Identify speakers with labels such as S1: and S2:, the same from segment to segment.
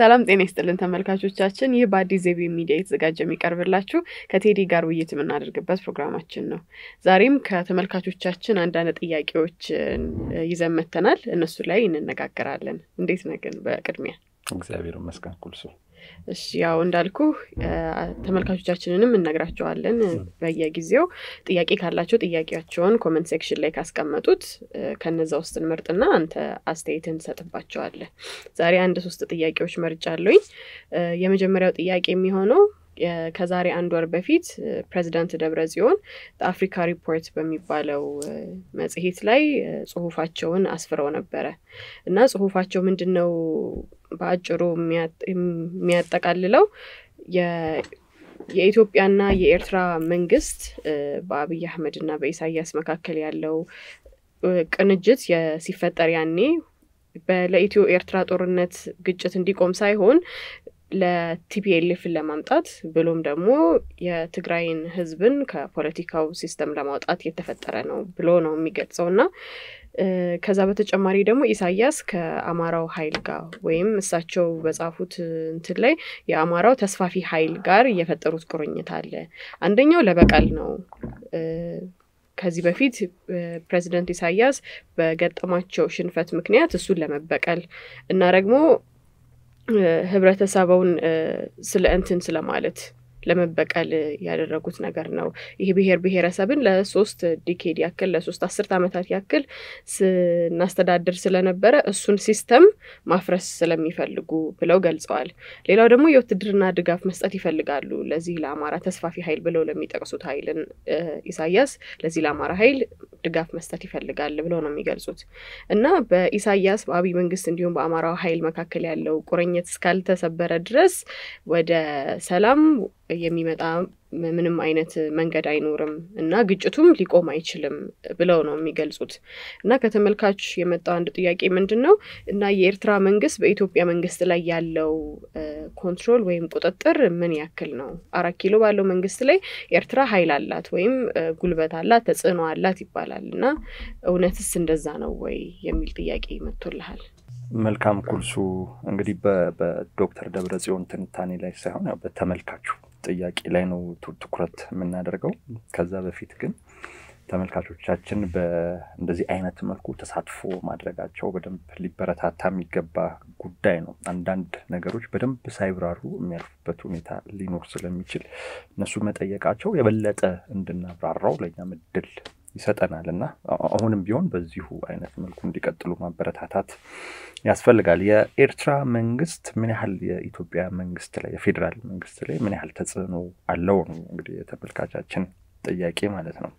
S1: ሰላም ጤና ይስጥልን ተመልካቾቻችን። ይህ በአዲስ ዜቤ ሚዲያ የተዘጋጀ የሚቀርብላችሁ ከቴዲ ጋር ውይይት የምናደርግበት ፕሮግራማችን ነው። ዛሬም ከተመልካቾቻችን አንዳንድ ጥያቄዎች ይዘን መጥተናል። እነሱ ላይ እንነጋገራለን። እንዴት ነህ ግን? በቅድሚያ
S2: እግዚአብሔር ይመስገን ኩልሱ።
S1: እሺ ያው እንዳልኩ ተመልካቾቻችንንም እነግራቸዋለን በየጊዜው ጥያቄ ካላቸው ጥያቄያቸውን ኮመንት ሴክሽን ላይ ካስቀመጡት ከነዛ ውስጥ እንመርጥና አንተ አስተያየትን ትሰጥባቸዋለህ። ዛሬ አንድ ሶስት ጥያቄዎች መርጫለሁኝ። የመጀመሪያው ጥያቄ የሚሆነው ከዛሬ አንድ ወር በፊት ፕሬዚዳንት ደብረ ጽዮን አፍሪካ ሪፖርት በሚባለው መጽሔት ላይ ጽሁፋቸውን አስፍረው ነበረ እና ጽሁፋቸው ምንድን ነው በአጭሩ የሚያጠቃልለው የኢትዮጵያና የኤርትራ መንግስት በአብይ አህመድ እና በኢሳያስ መካከል ያለው ቅንጅት ሲፈጠር ያኔ ለኢትዮ ኤርትራ ጦርነት ግጭት እንዲቆም ሳይሆን ለቲፒኤልኤፍን ለማምጣት ብሎም ደግሞ የትግራይን ህዝብን ከፖለቲካው ሲስተም ለማውጣት የተፈጠረ ነው ብሎ ነው የሚገልጸው እና ከዛ በተጨማሪ ደግሞ ኢሳያስ ከአማራው ኃይል ጋር ወይም እሳቸው በጻፉት እንትን ላይ የአማራው ተስፋፊ ኃይል ጋር የፈጠሩት ቁርኝት አለ። አንደኛው ለበቀል ነው። ከዚህ በፊት ፕሬዚደንት ኢሳያስ በገጠማቸው ሽንፈት ምክንያት እሱን ለመበቀል እና ደግሞ ህብረተሰቡን ስለ እንትን ስለማለት ለመበቀል ያደረጉት ነገር ነው። ይህ ብሔር ብሔረሰብን ለሶስት ዲኬድ ያክል ለሶስት አስርት ዓመታት ያክል ስናስተዳድር ስለነበረ እሱን ሲስተም ማፍረስ ስለሚፈልጉ ብለው ገልጸዋል። ሌላው ደግሞ የውትድርና ድጋፍ መስጠት ይፈልጋሉ ለዚህ ለአማራ ተስፋፊ ኃይል ብለው ለሚጠቅሱት ኃይልን ኢሳያስ ለዚህ ለአማራ ኃይል ድጋፍ መስጠት ይፈልጋል ብለው ነው የሚገልጹት እና በኢሳያስ በአብይ መንግስት እንዲሁም በአማራው ኃይል መካከል ያለው ቁርኝት እስካልተሰበረ ድረስ ወደ ሰላም የሚመጣ ምንም አይነት መንገድ አይኖርም እና ግጭቱም ሊቆም አይችልም ብለው ነው የሚገልጹት። እና ከተመልካች የመጣው አንድ ጥያቄ ምንድን ነው እና የኤርትራ መንግስት በኢትዮጵያ መንግስት ላይ ያለው ኮንትሮል ወይም ቁጥጥር ምን ያክል ነው? አራት ኪሎ ባለው መንግስት ላይ ኤርትራ ኃይል አላት ወይም ጉልበት አላት፣ ተጽዕኖ አላት ይባላል እና እውነትስ እንደዛ ነው ወይ የሚል ጥያቄ መጥቶልሃል።
S2: መልካም ኩልሱ። እንግዲህ በዶክተር ደብረ ጽዮን ትንታኔ ላይ ሳይሆን ያው በተመልካቹ ጥያቄ ላይ ነው ትኩረት የምናደርገው። ከዛ በፊት ግን ተመልካቾቻችን በእንደዚህ አይነት መልኩ ተሳትፎ ማድረጋቸው በደንብ ሊበረታታ የሚገባ ጉዳይ ነው። አንዳንድ ነገሮች በደንብ ሳይብራሩ የሚያልፉበት ሁኔታ ሊኖር ስለሚችል እነሱ መጠየቃቸው የበለጠ እንድናብራራው ለእኛም እድል ይሰጠናል እና አሁንም ቢሆን በዚሁ አይነት መልኩ እንዲቀጥሉ ማበረታታት ያስፈልጋል። የኤርትራ መንግስት ምን ያህል የኢትዮጵያ መንግስት ላይ የፌዴራል መንግስት ላይ ምን ያህል ተጽዕኖ አለው ነው እንግዲህ የተመልካቻችን ጥያቄ ማለት ነው።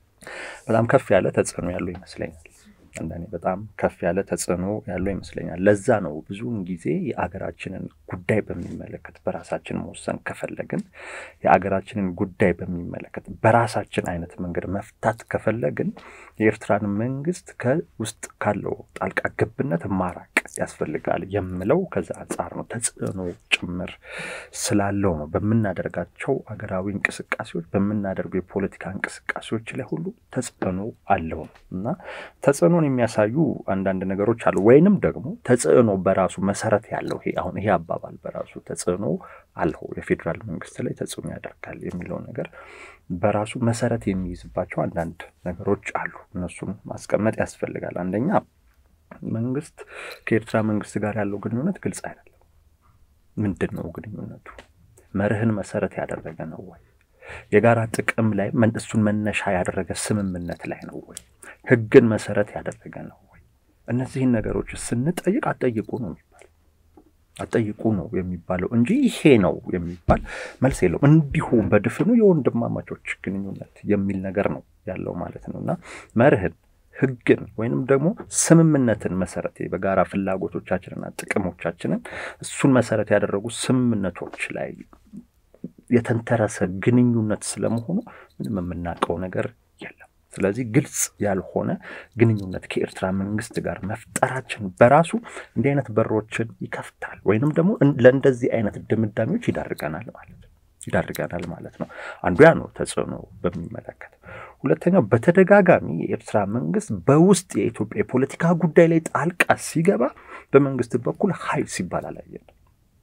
S2: በጣም ከፍ ያለ ተጽዕኖ ያለው ይመስለኛል። አንዳንዴ በጣም ከፍ ያለ ተጽዕኖ ያለው ይመስለኛል። ለዛ ነው ብዙውን ጊዜ የአገራችንን ጉዳይ በሚመለከት በራሳችን መወሰን ከፈለግን የአገራችንን ጉዳይ በሚመለከት በራሳችን አይነት መንገድ መፍታት ከፈለግን የኤርትራን መንግስት ከውስጥ ካለው ጣልቃ ገብነት ማራቅ ያስፈልጋል የምለው ከዛ አንጻር ነው። ተጽዕኖ ጭምር ስላለው ነው። በምናደርጋቸው አገራዊ እንቅስቃሴዎች፣ በምናደርገው የፖለቲካ እንቅስቃሴዎች ላይ ሁሉ ተጽዕኖ አለው ነው እና ተጽዕኖ የሚያሳዩ አንዳንድ ነገሮች አሉ። ወይንም ደግሞ ተጽዕኖ በራሱ መሰረት ያለው ይሄ አሁን ይሄ አባባል በራሱ ተጽዕኖ አለው የፌዴራል መንግስት ላይ ተጽዕኖ ያደርጋል የሚለው ነገር በራሱ መሰረት የሚይዝባቸው አንዳንድ ነገሮች አሉ። እነሱን ማስቀመጥ ያስፈልጋል። አንደኛ መንግስት ከኤርትራ መንግስት ጋር ያለው ግንኙነት ግልጽ አይደለም። ምንድን ነው ግንኙነቱ? መርህን መሰረት ያደረገ ነው ወይ? የጋራ ጥቅም ላይ እሱን መነሻ ያደረገ ስምምነት ላይ ነው ወይ? ህግን መሰረት ያደረገ ነው ወይ? እነዚህን ነገሮች ስንጠይቅ አጠይቁ ነው የሚባለው አጠይቁ ነው የሚባለው እንጂ ይሄ ነው የሚባል መልስ የለውም። እንዲሁ በድፍኑ የወንድማማቾች ግንኙነት የሚል ነገር ነው ያለው ማለት ነው እና መርህን ህግን ወይንም ደግሞ ስምምነትን መሰረት በጋራ ፍላጎቶቻችንና ጥቅሞቻችንን እሱን መሰረት ያደረጉ ስምምነቶች ላይ የተንተረሰ ግንኙነት ስለመሆኑ ምንም የምናውቀው ነገር የለም። ስለዚህ ግልጽ ያልሆነ ግንኙነት ከኤርትራ መንግስት ጋር መፍጠራችን በራሱ እንዲህ አይነት በሮችን ይከፍታል ወይንም ደግሞ ለእንደዚህ አይነት ድምዳሜዎች ይዳርገናል ማለት ነው ይዳርገናል ማለት ነው። አንዱ ያ ነው ተጽዕኖ በሚመለከት። ሁለተኛው በተደጋጋሚ የኤርትራ መንግስት በውስጥ የኢትዮጵያ የፖለቲካ ጉዳይ ላይ ጣልቃ ሲገባ በመንግስት በኩል ሀይ ሲባል አላየንም።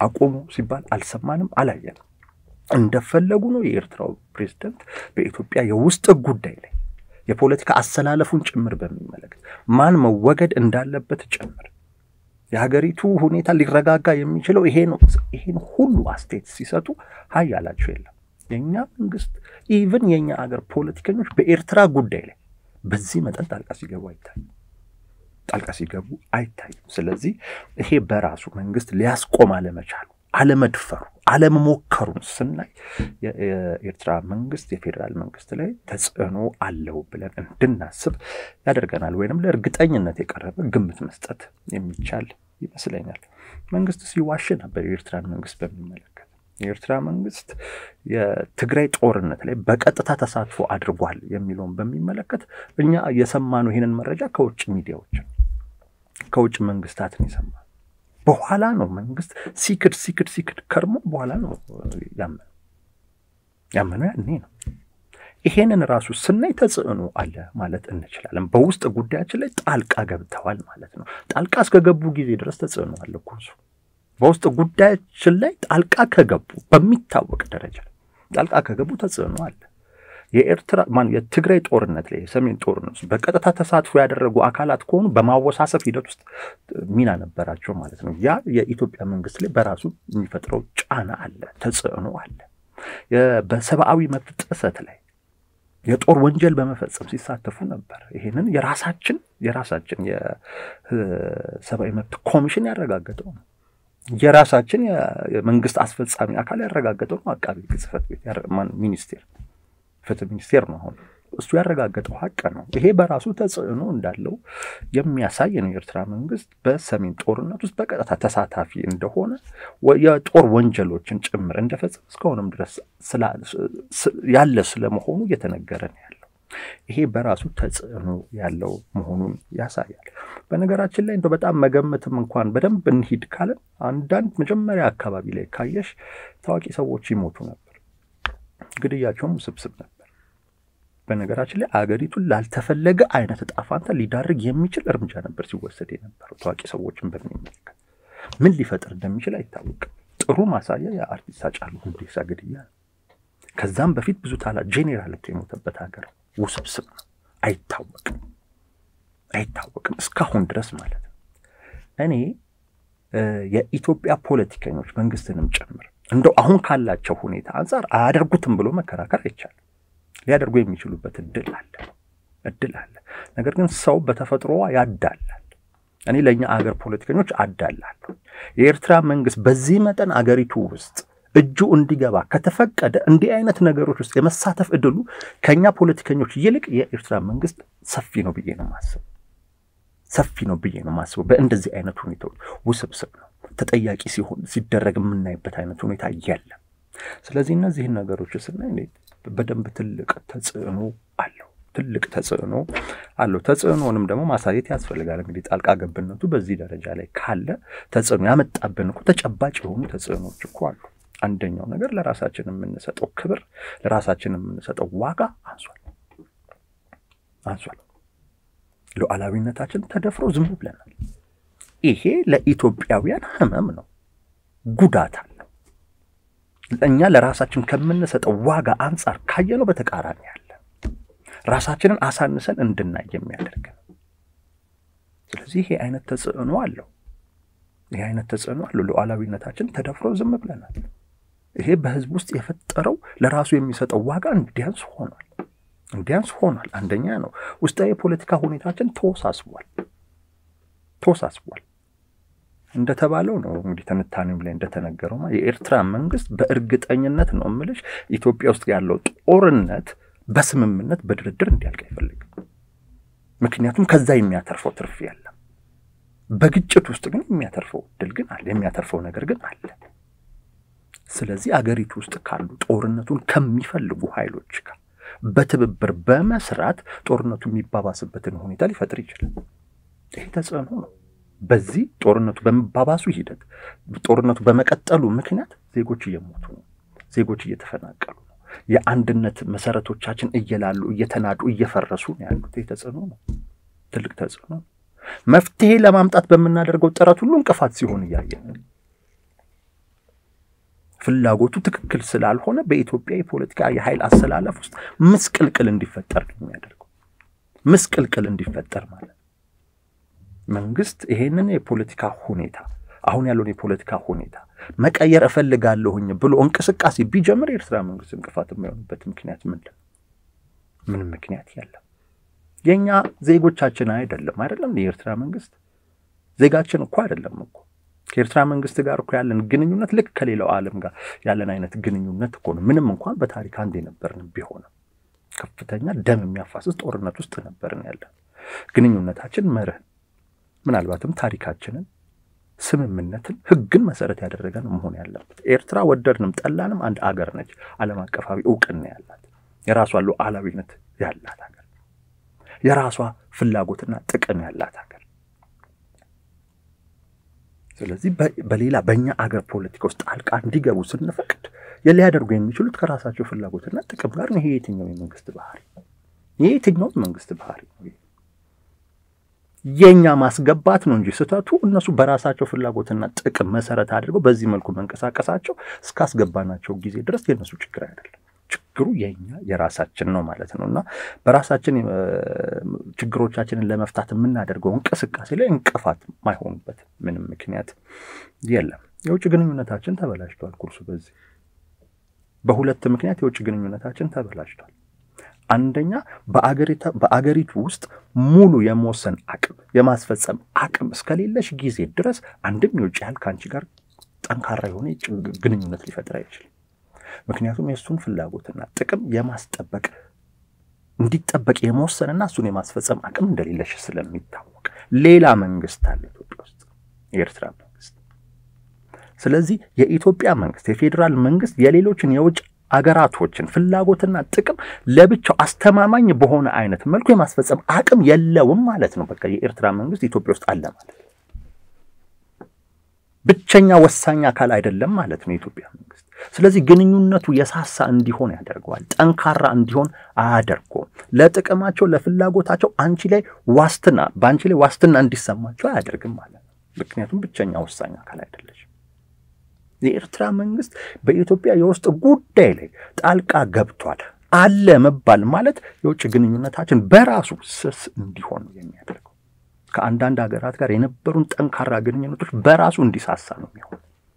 S2: አቆሙ ሲባል አልሰማንም፣ አላየንም። እንደፈለጉ ነው የኤርትራው ፕሬዝደንት በኢትዮጵያ የውስጥ ጉዳይ ላይ የፖለቲካ አሰላለፉን ጭምር በሚመለከት ማን መወገድ እንዳለበት ጭምር የሀገሪቱ ሁኔታ ሊረጋጋ የሚችለው ይሄ ነው። ይሄን ሁሉ አስተያየት ሲሰጡ ሀይ ያላቸው የለም። የእኛ መንግስት ኢቭን የእኛ ሀገር ፖለቲከኞች በኤርትራ ጉዳይ ላይ በዚህ መጠን ጣልቃ ሲገቡ አይታዩም። ጣልቃ ሲገቡ አይታዩም። ስለዚህ ይሄ በራሱ መንግስት ሊያስቆም አለመቻሉ፣ አለመድፈሩ፣ አለመሞከሩን ስናይ የኤርትራ መንግስት የፌዴራል መንግስት ላይ ተጽዕኖ አለው ብለን እንድናስብ ያደርገናል። ወይንም ለእርግጠኝነት የቀረበ ግምት መስጠት የሚቻል ይመስለኛል። መንግስት ሲዋሽ ነበር የኤርትራን መንግስት በሚመለከት የኤርትራ መንግስት የትግራይ ጦርነት ላይ በቀጥታ ተሳትፎ አድርጓል የሚለውን በሚመለከት እኛ የሰማነው ይህንን መረጃ ከውጭ ሚዲያዎች ከውጭ መንግስታትን የሰማ በኋላ ነው መንግስት ሲክድ ሲክድ ሲክድ ከርሞ በኋላ ነው ያመነው ያመነው ያኔ ነው። ይሄንን ራሱ ስናይ ተጽዕኖ አለ ማለት እንችላለን። በውስጥ ጉዳያችን ላይ ጣልቃ ገብተዋል ማለት ነው። ጣልቃ እስከገቡ ጊዜ ድረስ ተጽዕኖ አለ እኮ እሱ በውስጥ ጉዳያችን ላይ ጣልቃ ከገቡ በሚታወቅ ደረጃ ጣልቃ ከገቡ ተጽዕኖ አለ። የኤርትራ ማን የትግራይ ጦርነት ላይ የሰሜን ጦርነት ውስጥ በቀጥታ ተሳትፎ ያደረጉ አካላት ከሆኑ በማወሳሰብ ሂደት ውስጥ ሚና ነበራቸው ማለት ነው። ያ የኢትዮጵያ መንግስት ላይ በራሱ የሚፈጥረው ጫና አለ፣ ተጽዕኖ አለ። በሰብአዊ መብት ጥሰት ላይ የጦር ወንጀል በመፈጸም ሲሳተፉ ነበር። ይህንን የራሳችን የራሳችን የሰብአዊ መብት ኮሚሽን ያረጋገጠው ነው። የራሳችን የመንግስት አስፈጻሚ አካል ያረጋገጠው ነው። አቃቢ ሕግ ጽሕፈት ቤት ሚኒስቴር ፍትህ ሚኒስቴር ነው አሁን እሱ ያረጋገጠው ሀቅ ነው። ይሄ በራሱ ተጽዕኖ እንዳለው የሚያሳይ ነው። የኤርትራ መንግስት በሰሜን ጦርነት ውስጥ በቀጥታ ተሳታፊ እንደሆነ የጦር ወንጀሎችን ጭምር እንደፈጸመ እስካሁንም ድረስ ያለ ስለመሆኑ እየተነገረ ነው ያለው። ይሄ በራሱ ተጽዕኖ ያለው መሆኑን ያሳያል። በነገራችን ላይ እንደው በጣም መገመትም እንኳን በደንብ እንሂድ ካለን አንዳንድ መጀመሪያ አካባቢ ላይ ካየሽ ታዋቂ ሰዎች ይሞቱ ነበር። ግድያቸውም ውስብስብ ነበር። በነገራችን ላይ አገሪቱን ላልተፈለገ አይነት እጣ ፋንታ ሊዳርግ የሚችል እርምጃ ነበር ሲወሰድ የነበረው። ታዋቂ ሰዎችን በሚመለከት ምን ሊፈጥር እንደሚችል አይታወቅም። ጥሩ ማሳያ የአርቲስት ሃጫሉ ሁንዴሳ ግድያ ነው። ከዛም በፊት ብዙ ታላ ጄኔራል እኮ የሞተበት ሀገር ውስብስብ ነው። አይታወቅም አይታወቅም እስካሁን ድረስ ማለት ነው። እኔ የኢትዮጵያ ፖለቲከኞች መንግስትንም ጭምር እንደው አሁን ካላቸው ሁኔታ አንጻር አያደርጉትም ብሎ መከራከር አይቻልም። ሊያደርጉ የሚችሉበት እድል አለ እድል አለ። ነገር ግን ሰው በተፈጥሮዋ ያዳላል። እኔ ለእኛ አገር ፖለቲከኞች አዳላለሁ። የኤርትራ መንግስት በዚህ መጠን አገሪቱ ውስጥ እጁ እንዲገባ ከተፈቀደ እንዲህ አይነት ነገሮች ውስጥ የመሳተፍ እድሉ ከእኛ ፖለቲከኞች ይልቅ የኤርትራ መንግስት ሰፊ ነው ብዬ ነው ማስበው። ሰፊ ነው ብዬ ነው ማስበው። በእንደዚህ አይነት ሁኔታዎች ውስብስብ ነው ተጠያቂ ሲሆን ሲደረግ የምናይበት አይነት ሁኔታ የለም። ስለዚህ እነዚህን ነገሮች ስናይ በደንብ ትልቅ ተጽዕኖ አለው ትልቅ ተጽዕኖ አለው። ተጽዕኖንም ደግሞ ማሳየት ያስፈልጋል። እንግዲህ ጣልቃ ገብነቱ በዚህ ደረጃ ላይ ካለ ተጽዕኖ ያመጣብን እኮ ተጨባጭ የሆኑ ተጽዕኖች እኮ አሉ። አንደኛው ነገር ለራሳችን የምንሰጠው ክብር፣ ለራሳችን የምንሰጠው ዋጋ አንሷል አንሷል። ሉዓላዊነታችን ተደፍሮ ዝም ብለናል። ይሄ ለኢትዮጵያውያን ህመም ነው፣ ጉዳት አለው። እኛ ለራሳችን ከምንሰጠው ዋጋ አንጻር ካየነው በተቃራኒ ያለ ራሳችንን አሳንሰን እንድናይ የሚያደርግ ነው። ስለዚህ ይሄ አይነት ተጽዕኖ አለው። ይሄ አይነት ተጽዕኖ አለው። ሉዓላዊነታችን ተደፍሮ ዝም ብለናል። ይሄ በህዝብ ውስጥ የፈጠረው ለራሱ የሚሰጠው ዋጋ እንዲያንስ ሆኗል እንዲያንስ ሆኗል። አንደኛ ነው። ውስጣዊ የፖለቲካ ሁኔታችን ተወሳስቧል ተወሳስቧል። እንደተባለው ነው እንግዲህ ትንታኔም ላይ እንደተነገረው የኤርትራ መንግስት በእርግጠኝነት ነው እምልሽ ኢትዮጵያ ውስጥ ያለው ጦርነት በስምምነት በድርድር እንዲያልቅ አይፈልግም። ምክንያቱም ከዛ የሚያተርፈው ትርፍ የለም። በግጭት ውስጥ ግን የሚያተርፈው እድል ግን አለ፣ የሚያተርፈው ነገር ግን አለ። ስለዚህ አገሪቱ ውስጥ ካሉ ጦርነቱን ከሚፈልጉ ኃይሎች ጋር በትብብር በመስራት ጦርነቱ የሚባባስበትን ሁኔታ ሊፈጥር ይችላል። ይህ ተጽዕኖ ነው። በዚህ ጦርነቱ በመባባሱ ሂደት ጦርነቱ በመቀጠሉ ምክንያት ዜጎች እየሞቱ ነው። ዜጎች እየተፈናቀሉ ነው። የአንድነት መሰረቶቻችን እየላሉ እየተናዱ እየፈረሱ ነው ያሉት። ይህ ተጽዕኖ ነው፣ ትልቅ ተጽዕኖ ነው። መፍትሄ ለማምጣት በምናደርገው ጥረት ሁሉ እንቅፋት ሲሆን እያየን ፍላጎቱ ትክክል ስላልሆነ በኢትዮጵያ የፖለቲካ የኃይል አሰላለፍ ውስጥ ምስቅልቅል እንዲፈጠር ነው የሚያደርገው። ምስቅልቅል እንዲፈጠር ማለት መንግስት ይሄንን የፖለቲካ ሁኔታ አሁን ያለውን የፖለቲካ ሁኔታ መቀየር እፈልጋለሁኝ ብሎ እንቅስቃሴ ቢጀምር የኤርትራ መንግስት እንቅፋት የሚሆንበት ምክንያት ምንድን? ምንም ምክንያት የለም። የእኛ ዜጎቻችን አይደለም አይደለም። የኤርትራ መንግስት ዜጋችን እኮ አይደለም እኮ ከኤርትራ መንግስት ጋር እኮ ያለን ግንኙነት ልክ ከሌላው ዓለም ጋር ያለን አይነት ግንኙነት እኮ ነው። ምንም እንኳን በታሪክ አንድ የነበርን ቢሆንም ከፍተኛ ደም የሚያፋስስ ጦርነት ውስጥ ነበርን ያለን። ግንኙነታችን መርህን፣ ምናልባትም ታሪካችንን፣ ስምምነትን፣ ህግን መሰረት ያደረገ ነው መሆን ያለበት። ኤርትራ ወደድንም ጠላንም አንድ አገር ነች። ዓለም አቀፋዊ እውቅና ያላት የራሷ ሉዓላዊነት ያላት ሀገር፣ የራሷ ፍላጎትና ጥቅም ያላት ሀገር ስለዚህ በሌላ በእኛ አገር ፖለቲካ ውስጥ ጣልቃ እንዲገቡ ስንፈቅድ ሊያደርጉ የሚችሉት ከራሳቸው ፍላጎትና ጥቅም ጋር ነው። ይሄ የትኛው የመንግስት ባህሪ? ይሄ የትኛው የመንግስት ባህሪ ነው? የእኛ ማስገባት ነው እንጂ ስህተቱ እነሱ በራሳቸው ፍላጎትና ጥቅም መሰረት አድርገው በዚህ መልኩ መንቀሳቀሳቸው እስካስገባናቸው ጊዜ ድረስ የእነሱ ችግር አይደለም። ችግሩ የኛ የራሳችን ነው ማለት ነው እና በራሳችን ችግሮቻችንን ለመፍታት የምናደርገው እንቅስቃሴ ላይ እንቅፋት ማይሆኑበት ምንም ምክንያት የለም። የውጭ ግንኙነታችን ተበላሽቷል። ኩርሱ በዚህ በሁለት ምክንያት የውጭ ግንኙነታችን ተበላሽቷል። አንደኛ በአገሪቱ ውስጥ ሙሉ የመወሰን አቅም የማስፈጸም አቅም እስከሌለሽ ጊዜ ድረስ አንድም የውጭ ያህል ከአንቺ ጋር ጠንካራ የሆነ ግንኙነት ሊፈጥር አይችልም። ምክንያቱም የእሱን ፍላጎትና ጥቅም የማስጠበቅ እንዲጠበቅ የመወሰንና እሱን የማስፈጸም አቅም እንደሌለሽ ስለሚታወቅ ሌላ መንግስት አለ ኢትዮጵያ ውስጥ የኤርትራ መንግስት። ስለዚህ የኢትዮጵያ መንግስት የፌዴራል መንግስት የሌሎችን የውጭ አገራቶችን ፍላጎትና ጥቅም ለብቻው አስተማማኝ በሆነ አይነት መልኩ የማስፈጸም አቅም የለውም ማለት ነው። በቃ የኤርትራ መንግስት ኢትዮጵያ ውስጥ አለ ማለት ነው። ብቸኛ ወሳኝ አካል አይደለም ማለት ነው የኢትዮጵያ መንግስት። ስለዚህ ግንኙነቱ የሳሳ እንዲሆን ያደርገዋል፣ ጠንካራ እንዲሆን አያደርገውም። ለጥቅማቸው ለፍላጎታቸው አንቺ ላይ ዋስትና በአንቺ ላይ ዋስትና እንዲሰማቸው አያደርግም ማለት ነው። ምክንያቱም ብቸኛ ወሳኝ አካል አይደለች። የኤርትራ መንግስት በኢትዮጵያ የውስጥ ጉዳይ ላይ ጣልቃ ገብቷል አለ መባል ማለት የውጭ ግንኙነታችን በራሱ ስስ እንዲሆን ነው የሚያደርገው። ከአንዳንድ ሀገራት ጋር የነበሩን ጠንካራ ግንኙነቶች በራሱ እንዲሳሳ ነው የሚሆን።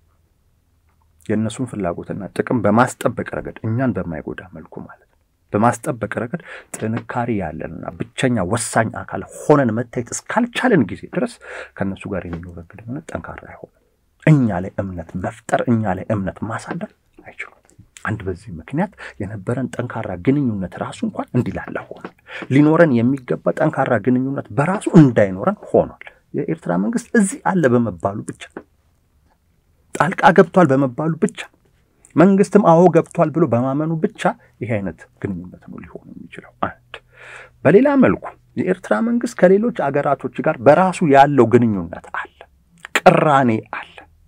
S2: የእነሱን ፍላጎትና ጥቅም በማስጠበቅ ረገድ እኛን በማይጎዳ መልኩ ማለት ነው በማስጠበቅ ረገድ ጥንካሬ ያለንና ብቸኛ ወሳኝ አካል ሆነን መታየት እስካልቻለን ጊዜ ድረስ ከእነሱ ጋር የሚኖረን ግንኙነት ጠንካራ አይሆንም። እኛ ላይ እምነት መፍጠር፣ እኛ ላይ እምነት ማሳደር አይችሉም። አንድ በዚህ ምክንያት የነበረን ጠንካራ ግንኙነት ራሱ እንኳን እንዲላላ ሆኗል። ሊኖረን የሚገባ ጠንካራ ግንኙነት በራሱ እንዳይኖረን ሆኗል። የኤርትራ መንግስት እዚህ አለ በመባሉ ብቻ ጣልቃ ገብቷል በመባሉ ብቻ መንግስትም አዎ ገብቷል ብሎ በማመኑ ብቻ ይሄ አይነት ግንኙነት ነው ሊሆን የሚችለው። አንድ በሌላ መልኩ የኤርትራ መንግስት ከሌሎች አገራቶች ጋር በራሱ ያለው ግንኙነት አለ፣ ቅራኔ አለ።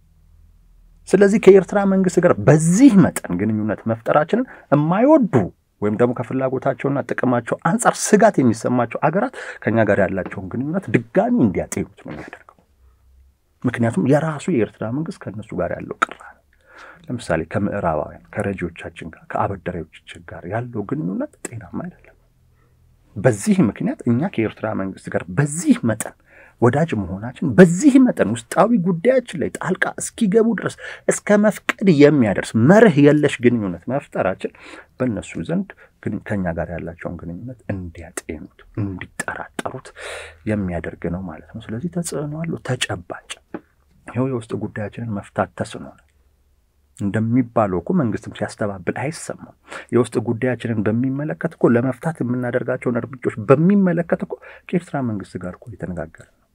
S2: ስለዚህ ከኤርትራ መንግስት ጋር በዚህ መጠን ግንኙነት መፍጠራችንን የማይወዱ ወይም ደግሞ ከፍላጎታቸውና ጥቅማቸው አንጻር ስጋት የሚሰማቸው አገራት ከኛ ጋር ያላቸውን ግንኙነት ድጋሚ እንዲያጤኑት ነው የሚያደርገው። ምክንያቱም የራሱ የኤርትራ መንግስት ከእነሱ ጋር ያለው ቅራኔ ለምሳሌ ከምዕራባውያን ከረጂዎቻችን ጋር ከአበዳሪዎቻችን ጋር ያለው ግንኙነት ጤናማ አይደለም። በዚህ ምክንያት እኛ ከኤርትራ መንግስት ጋር በዚህ መጠን ወዳጅ መሆናችን በዚህ መጠን ውስጣዊ ጉዳያችን ላይ ጣልቃ እስኪገቡ ድረስ እስከ መፍቀድ የሚያደርስ መርህ የለሽ ግንኙነት መፍጠራችን በእነሱ ዘንድ ከኛ ጋር ያላቸውን ግንኙነት እንዲያጤኑት፣ እንዲጠራጠሩት የሚያደርግ ነው ማለት ነው። ስለዚህ ተጽዕኖ አለው ተጨባጭ። ይኸው የውስጥ ጉዳያችንን መፍታት ተስኖናል። እንደሚባለው እኮ መንግስትም ሲያስተባብል አይሰማም። የውስጥ ጉዳያችንን በሚመለከት እኮ ለመፍታት የምናደርጋቸውን እርምጃዎች በሚመለከት እኮ ከኤርትራ መንግስት ጋር እኮ እየተነጋገርን ነው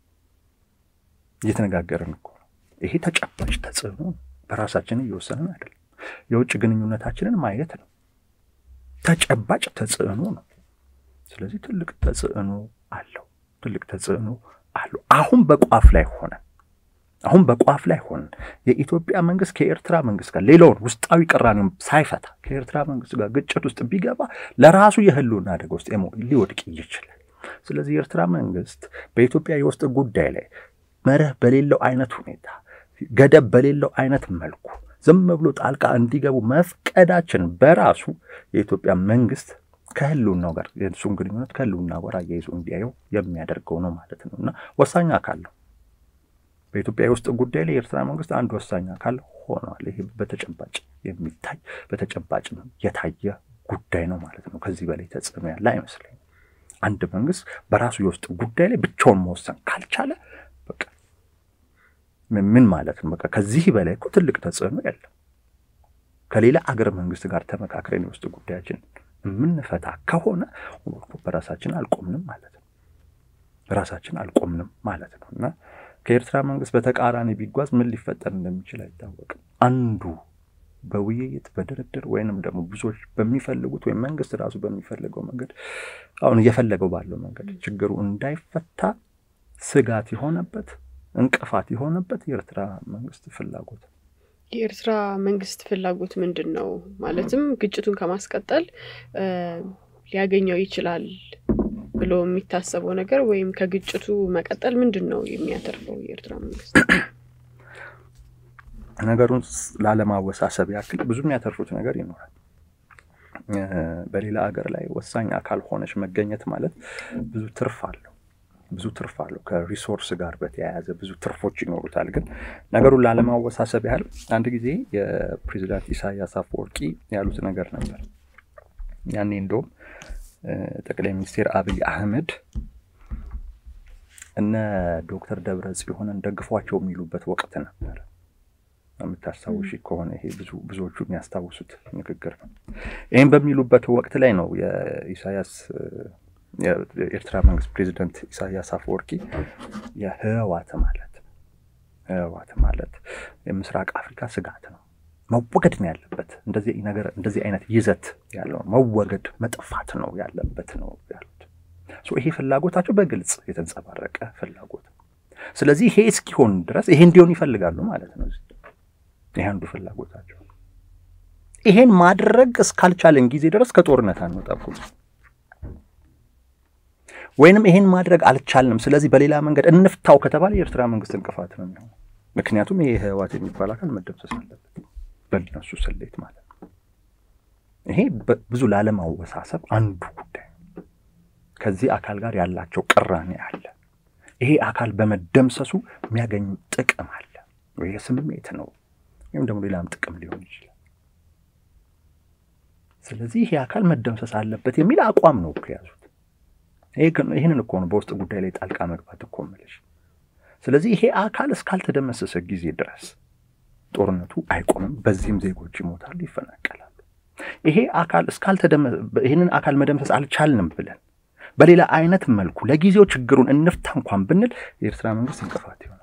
S2: እየተነጋገርን እኮ ነው። ይሄ ተጨባጭ ተጽዕኖ ነው። በራሳችን እየወሰንን አይደለም። የውጭ ግንኙነታችንን ማየት ነው። ተጨባጭ ተጽዕኖ ነው። ስለዚህ ትልቅ ተጽዕኖ አለው። ትልቅ ተጽዕኖ አለው። አሁን በቋፍ ላይ ሆነ አሁን በቋፍ ላይ ሆነን የኢትዮጵያ መንግስት ከኤርትራ መንግስት ጋር ሌላውን ውስጣዊ ቅራኔውን ሳይፈታ ከኤርትራ መንግስት ጋር ግጭት ውስጥ ቢገባ ለራሱ የህልውና አደጋ ውስጥ ሊወድቅ ይችላል። ስለዚህ የኤርትራ መንግስት በኢትዮጵያ የውስጥ ጉዳይ ላይ መርህ በሌለው አይነት ሁኔታ ገደብ በሌለው አይነት መልኩ ዝም ብሎ ጣልቃ እንዲገቡ መፍቀዳችን በራሱ የኢትዮጵያ መንግስት ከህልውናው ጋር የእሱን ግንኙነት ከህልውና ጋር አያይዞ እንዲያየው የሚያደርገው ነው ማለት ነው እና ወሳኝ አካል ነው። በኢትዮጵያ የውስጥ ጉዳይ ላይ የኤርትራ መንግስት አንድ ወሳኝ አካል ሆኗል። ይሄ በተጨባጭ የሚታይ በተጨባጭ የታየ ጉዳይ ነው ማለት ነው። ከዚህ በላይ ተጽዕኖ ያለ አይመስለኝም። አንድ መንግስት በራሱ የውስጥ ጉዳይ ላይ ብቻውን መወሰን ካልቻለ በቃ ምን ማለት ነው? በቃ ከዚህ በላይ እኮ ትልቅ ተጽዕኖ የለም። ከሌላ አገር መንግስት ጋር ተመካክረን የውስጥ ጉዳያችን የምንፈታ ከሆነ በራሳችን አልቆምንም ማለት ነው። ራሳችን አልቆምንም ማለት ነው እና ከኤርትራ መንግስት በተቃራኒ ቢጓዝ ምን ሊፈጠር እንደሚችል አይታወቅም። አንዱ በውይይት በድርድር ወይንም ደግሞ ብዙዎች በሚፈልጉት ወይም መንግስት ራሱ በሚፈልገው መንገድ አሁን እየፈለገው ባለው መንገድ ችግሩ እንዳይፈታ ስጋት የሆነበት እንቅፋት የሆነበት የኤርትራ መንግስት ፍላጎት
S1: የኤርትራ መንግስት ፍላጎት ምንድን ነው? ማለትም ግጭቱን ከማስቀጠል ሊያገኘው ይችላል ብሎ የሚታሰበው ነገር ወይም ከግጭቱ መቀጠል ምንድን ነው የሚያተርፈው የኤርትራ መንግስት?
S2: ነገሩን ላለማወሳሰብ ያክል ብዙ የሚያተርፉት ነገር ይኖራል። በሌላ ሀገር ላይ ወሳኝ አካል ሆነች መገኘት ማለት ብዙ ትርፍ አለው ብዙ ትርፍ አለው። ከሪሶርስ ጋር በተያያዘ ብዙ ትርፎች ይኖሩታል። ግን ነገሩን ላለማወሳሰብ ያህል አንድ ጊዜ የፕሬዚዳንት ኢሳያስ አፈወርቂ ያሉት ነገር ነበር። ያኔ እንደውም ጠቅላይ ሚኒስትር አብይ አህመድ እነ ዶክተር ደብረ ጽዮንን ደግፏቸው የሚሉበት ወቅት ነበር። የምታስታውሺ ከሆነ ይሄ ብዙ ብዙዎቹ የሚያስታውሱት ንግግር ነው። ይህም በሚሉበት ወቅት ላይ ነው የኢሳያስ የኤርትራ መንግስት ፕሬዚደንት ኢሳያስ አፈወርቂ የህወሓት ማለት ህወሓት ማለት የምስራቅ አፍሪካ ስጋት ነው፣ መወገድ ነው ያለበት። እንደዚህ ነገር እንደዚህ አይነት ይዘት ያለው መወገድ መጥፋት ነው ያለበት ነው ያሉት። ይሄ ፍላጎታቸው በግልጽ የተንጸባረቀ ፍላጎት ነው። ስለዚህ ይሄ እስኪሆን ድረስ ይሄ እንዲሆን ይፈልጋሉ ማለት ነው። ይሄ አንዱ ፍላጎታቸው። ይሄን ማድረግ እስካልቻለን ጊዜ ድረስ ከጦርነት አንወጣም ወይንም ይሄን ማድረግ አልቻልንም፣ ስለዚህ በሌላ መንገድ እንፍታው ከተባለ የኤርትራ መንግስት እንቅፋት ነው የሚሆነው። ምክንያቱም ይሄ ህወሓት የሚባል አካል መደምሰስ አለበት በእነሱ ስሌት ማለት ነው። ይሄ ብዙ ላለማወሳሰብ አንዱ ጉዳይ ነው። ከዚህ አካል ጋር ያላቸው ቅራኔ አለ። ይሄ አካል በመደምሰሱ የሚያገኝ ጥቅም አለ ወይ ስሜት ነው ወይም ደግሞ ሌላም ጥቅም ሊሆን ይችላል። ስለዚህ ይሄ አካል መደምሰስ አለበት የሚል አቋም ነው እኮ የያዙት። ይህንን እኮ ነው በውስጥ ጉዳይ ላይ ጣልቃ መግባት እኮ የምልሽ። ስለዚህ ይሄ አካል እስካልተደመሰሰ ጊዜ ድረስ ጦርነቱ አይቆምም። በዚህም ዜጎች ይሞታሉ፣ ይፈናቀላሉ። ይሄ አካል ይህንን አካል መደምሰስ አልቻልንም ብለን በሌላ አይነት መልኩ ለጊዜው ችግሩን እንፍታ እንኳን ብንል የኤርትራ መንግስት እንቅፋት ይሆናል።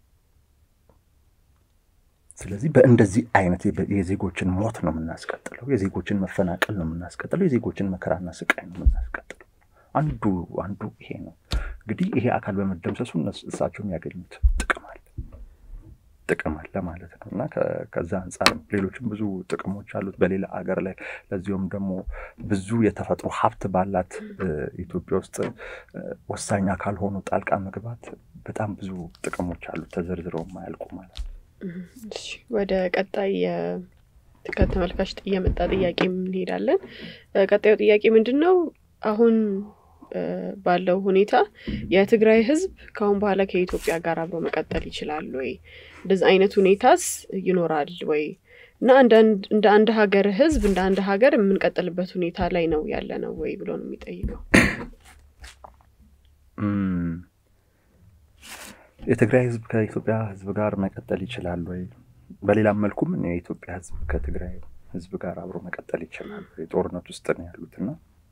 S2: ስለዚህ በእንደዚህ አይነት የዜጎችን ሞት ነው የምናስቀጥለው፣ የዜጎችን መፈናቀል ነው የምናስቀጥለው፣ የዜጎችን መከራና ስቃይ ነው የምናስቀጥለው። አንዱ አንዱ ይሄ ነው እንግዲህ ይሄ አካል በመደምሰሱ እሳቸው የሚያገኙት ጥቅም አለ ጥቅም አለ ማለት ነው እና ከዛ አንጻር ሌሎችም ብዙ ጥቅሞች አሉት በሌላ አገር ላይ ለዚሁም ደግሞ ብዙ የተፈጥሮ ሀብት ባላት ኢትዮጵያ ውስጥ ወሳኝ አካል ሆኖ ጣልቃ መግባት በጣም ብዙ ጥቅሞች አሉት ተዘርዝረው የማያልቁ ማለት ነው።
S1: ወደ ቀጣይ ከተመልካች የመጣ ጥያቄ እንሄዳለን። ቀጣዩ ጥያቄ ምንድን ነው? አሁን ባለው ሁኔታ የትግራይ ህዝብ ከአሁን በኋላ ከኢትዮጵያ ጋር አብሮ መቀጠል ይችላል ወይ? እንደዚህ አይነት ሁኔታስ ይኖራል ወይ? እና እንደ አንድ ሀገር ህዝብ እንደ አንድ ሀገር የምንቀጥልበት ሁኔታ ላይ ነው ያለ ነው ወይ ብሎ ነው የሚጠይቀው።
S2: የትግራይ ህዝብ ከኢትዮጵያ ህዝብ ጋር መቀጠል ይችላል ወይ? በሌላም መልኩም የኢትዮጵያ ህዝብ ከትግራይ ህዝብ ጋር አብሮ መቀጠል ይችላል ወይ? ጦርነት ውስጥ ነው ያሉትና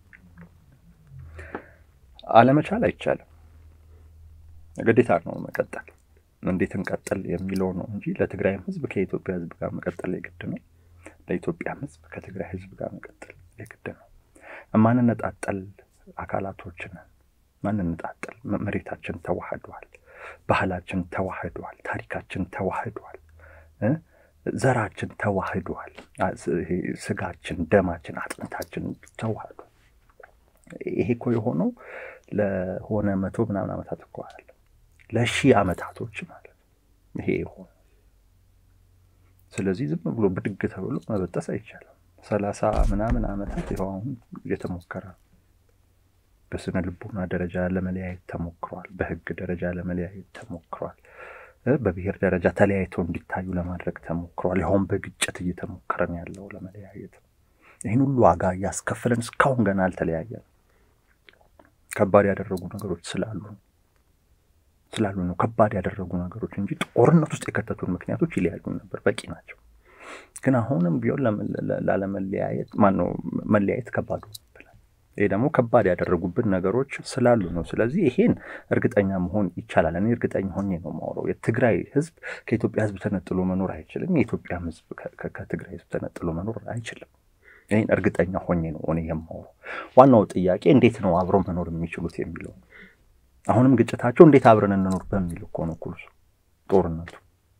S2: አለመቻል አይቻልም። ግዴታ ነው መቀጠል። እንዴት እንቀጥል የሚለው ነው እንጂ ለትግራይም ህዝብ ከኢትዮጵያ ህዝብ ጋር መቀጠል የግድ ነው። ለኢትዮጵያም ህዝብ ከትግራይ ህዝብ ጋር መቀጠል የግድ ነው። ማንነጣጠል አካላቶችን ማንነጣጠል፣ መሬታችን ተዋህዷል፣ ባህላችን ተዋህዷል፣ ታሪካችን ተዋህዷል፣ ዘራችን ተዋህዷል፣ ስጋችን፣ ደማችን፣ አጥንታችን ተዋህዷል። ይሄ እኮ የሆነው ለሆነ መቶ ምናምን ዓመታት እኮ አለ ለሺህ ዓመታቶች ማለት ይሄ የሆነ ስለዚህ ዝም ብሎ ብድግ ተብሎ መበጠስ አይቻልም። ሰላሳ ምናምን ዓመታት ይኸው አሁን እየተሞከረ ነው። በስነ ልቦና ደረጃ ለመለያየት ተሞክሯል። በህግ ደረጃ ለመለያየት ተሞክሯል። በብሔር ደረጃ ተለያይተው እንዲታዩ ለማድረግ ተሞክሯል። ይኸውም በግጭት እየተሞከረን ያለው ለመለያየት ይህን ሁሉ ዋጋ እያስከፈለን እስካሁን ገና አልተለያየንም። ከባድ ያደረጉ ነገሮች ስላሉ ስላሉ ነው ከባድ ያደረጉ ነገሮች እንጂ ጦርነት ውስጥ የከተቱን ምክንያቶች ይለያዩ ነበር፣ በቂ ናቸው። ግን አሁንም ቢሆን ላለመለያየት ማነው መለያየት ከባዱ ብላል። ይሄ ደግሞ ከባድ ያደረጉብን ነገሮች ስላሉ ነው። ስለዚህ ይሄን እርግጠኛ መሆን ይቻላል። እኔ እርግጠኛ ሆኜ ነው የማወራው። የትግራይ ህዝብ ከኢትዮጵያ ህዝብ ተነጥሎ መኖር አይችልም። የኢትዮጵያም ህዝብ ከትግራይ ህዝብ ተነጥሎ መኖር አይችልም። ይህን እርግጠኛ ሆኜ ነው እኔ የማወራው። ዋናው ጥያቄ እንዴት ነው አብሮ መኖር የሚችሉት የሚለው አሁንም ግጭታቸው እንዴት አብረን እንኖር በሚል እኮ ነው ኩርሱ ጦርነቱ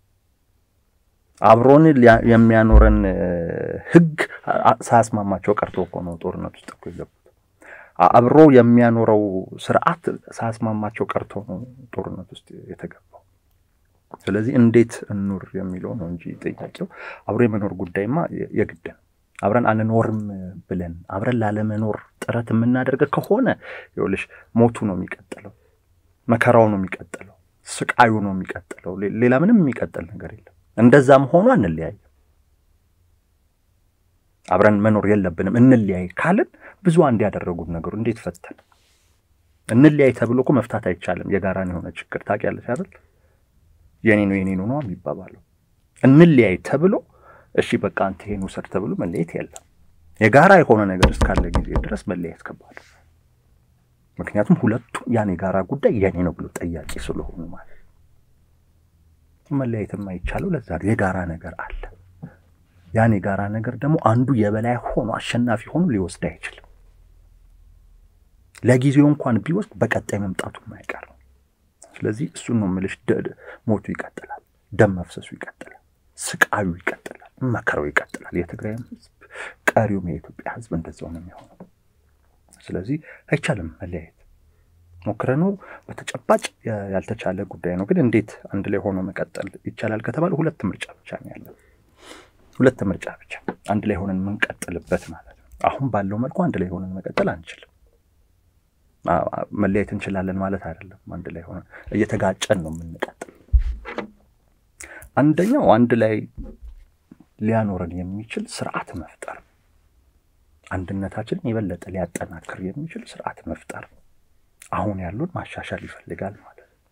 S2: አብሮን የሚያኖረን ህግ ሳያስማማቸው ቀርቶ እኮ ነው ጦርነት ውስጥ እኮ የገቡት። አብሮ የሚያኖረው ስርዓት ሳያስማማቸው ቀርቶ ነው ጦርነት ውስጥ የተገባው። ስለዚህ እንዴት እኑር የሚለው ነው እንጂ ጥያቄው አብሮ የመኖር ጉዳይማ የግድ ነው። አብረን አንኖርም ብለን አብረን ላለመኖር ጥረት የምናደርገ ከሆነ ይኸውልሽ ሞቱ ነው የሚቀጥለው፣ መከራው ነው የሚቀጥለው፣ ስቃዩ ነው የሚቀጥለው። ሌላ ምንም የሚቀጥል ነገር የለም። እንደዛም ሆኖ አንለያይም። አብረን መኖር የለብንም እንለያይ ካልን ብዙ አንድ ያደረጉት ነገሩ እንዴት ፈተን እንለያይ ተብሎ እኮ መፍታት አይቻልም። የጋራን የሆነ ችግር ታውቂያለሽ አይደል? የኔ ነው የኔ ነው ነው የሚባባለው። እንለያይ ተብሎ እሺ በቃ አንተ ይሄን ውሰድ ተብሎ መለየት የለም። የጋራ የሆነ ነገር እስካለ ጊዜ ድረስ መለያየት ከባድ። ምክንያቱም ሁለቱም ያን የጋራ ጉዳይ የኔ ነው ብሎ ጠያቂ ስለሆኑ ማለት መለያየት የማይቻለው ለዛ የጋራ ነገር አለ። ያን የጋራ ነገር ደግሞ አንዱ የበላይ ሆኖ አሸናፊ ሆኖ ሊወስድ አይችልም። ለጊዜው እንኳን ቢወስድ በቀጣይ መምጣቱ የማይቀር ነው። ስለዚህ እሱን ነው የምልሽ። ሞቱ ይቀጥላል፣ ደም መፍሰሱ ይቀጥላል፣ ስቃዩ ይቀጥላል፣ መከራው ይቀጥላል። የትግራይም ህዝብ ቀሪውም የኢትዮጵያ ህዝብ እንደዛው ነው የሚሆነው። ስለዚህ አይቻልም መለያየት ሞክረነው በተጨባጭ ያልተቻለ ጉዳይ ነው። ግን እንዴት አንድ ላይ ሆኖ መቀጠል ይቻላል ከተባለ ሁለት ምርጫ ብቻ ነው ያለው። ሁለት ምርጫ ብቻ አንድ ላይ ሆነን የምንቀጥልበት ማለት ነው። አሁን ባለው መልኩ አንድ ላይ ሆነን መቀጠል አንችልም። መለያየት እንችላለን ማለት አይደለም። አንድ ላይ ሆነን እየተጋጨን ነው የምንቀጥል። አንደኛው አንድ ላይ ሊያኖረን የሚችል ስርዓት መፍጠር፣ አንድነታችንን የበለጠ ሊያጠናክር የሚችል ስርዓት መፍጠር አሁን ያሉን ማሻሻል ይፈልጋል ማለት ነው።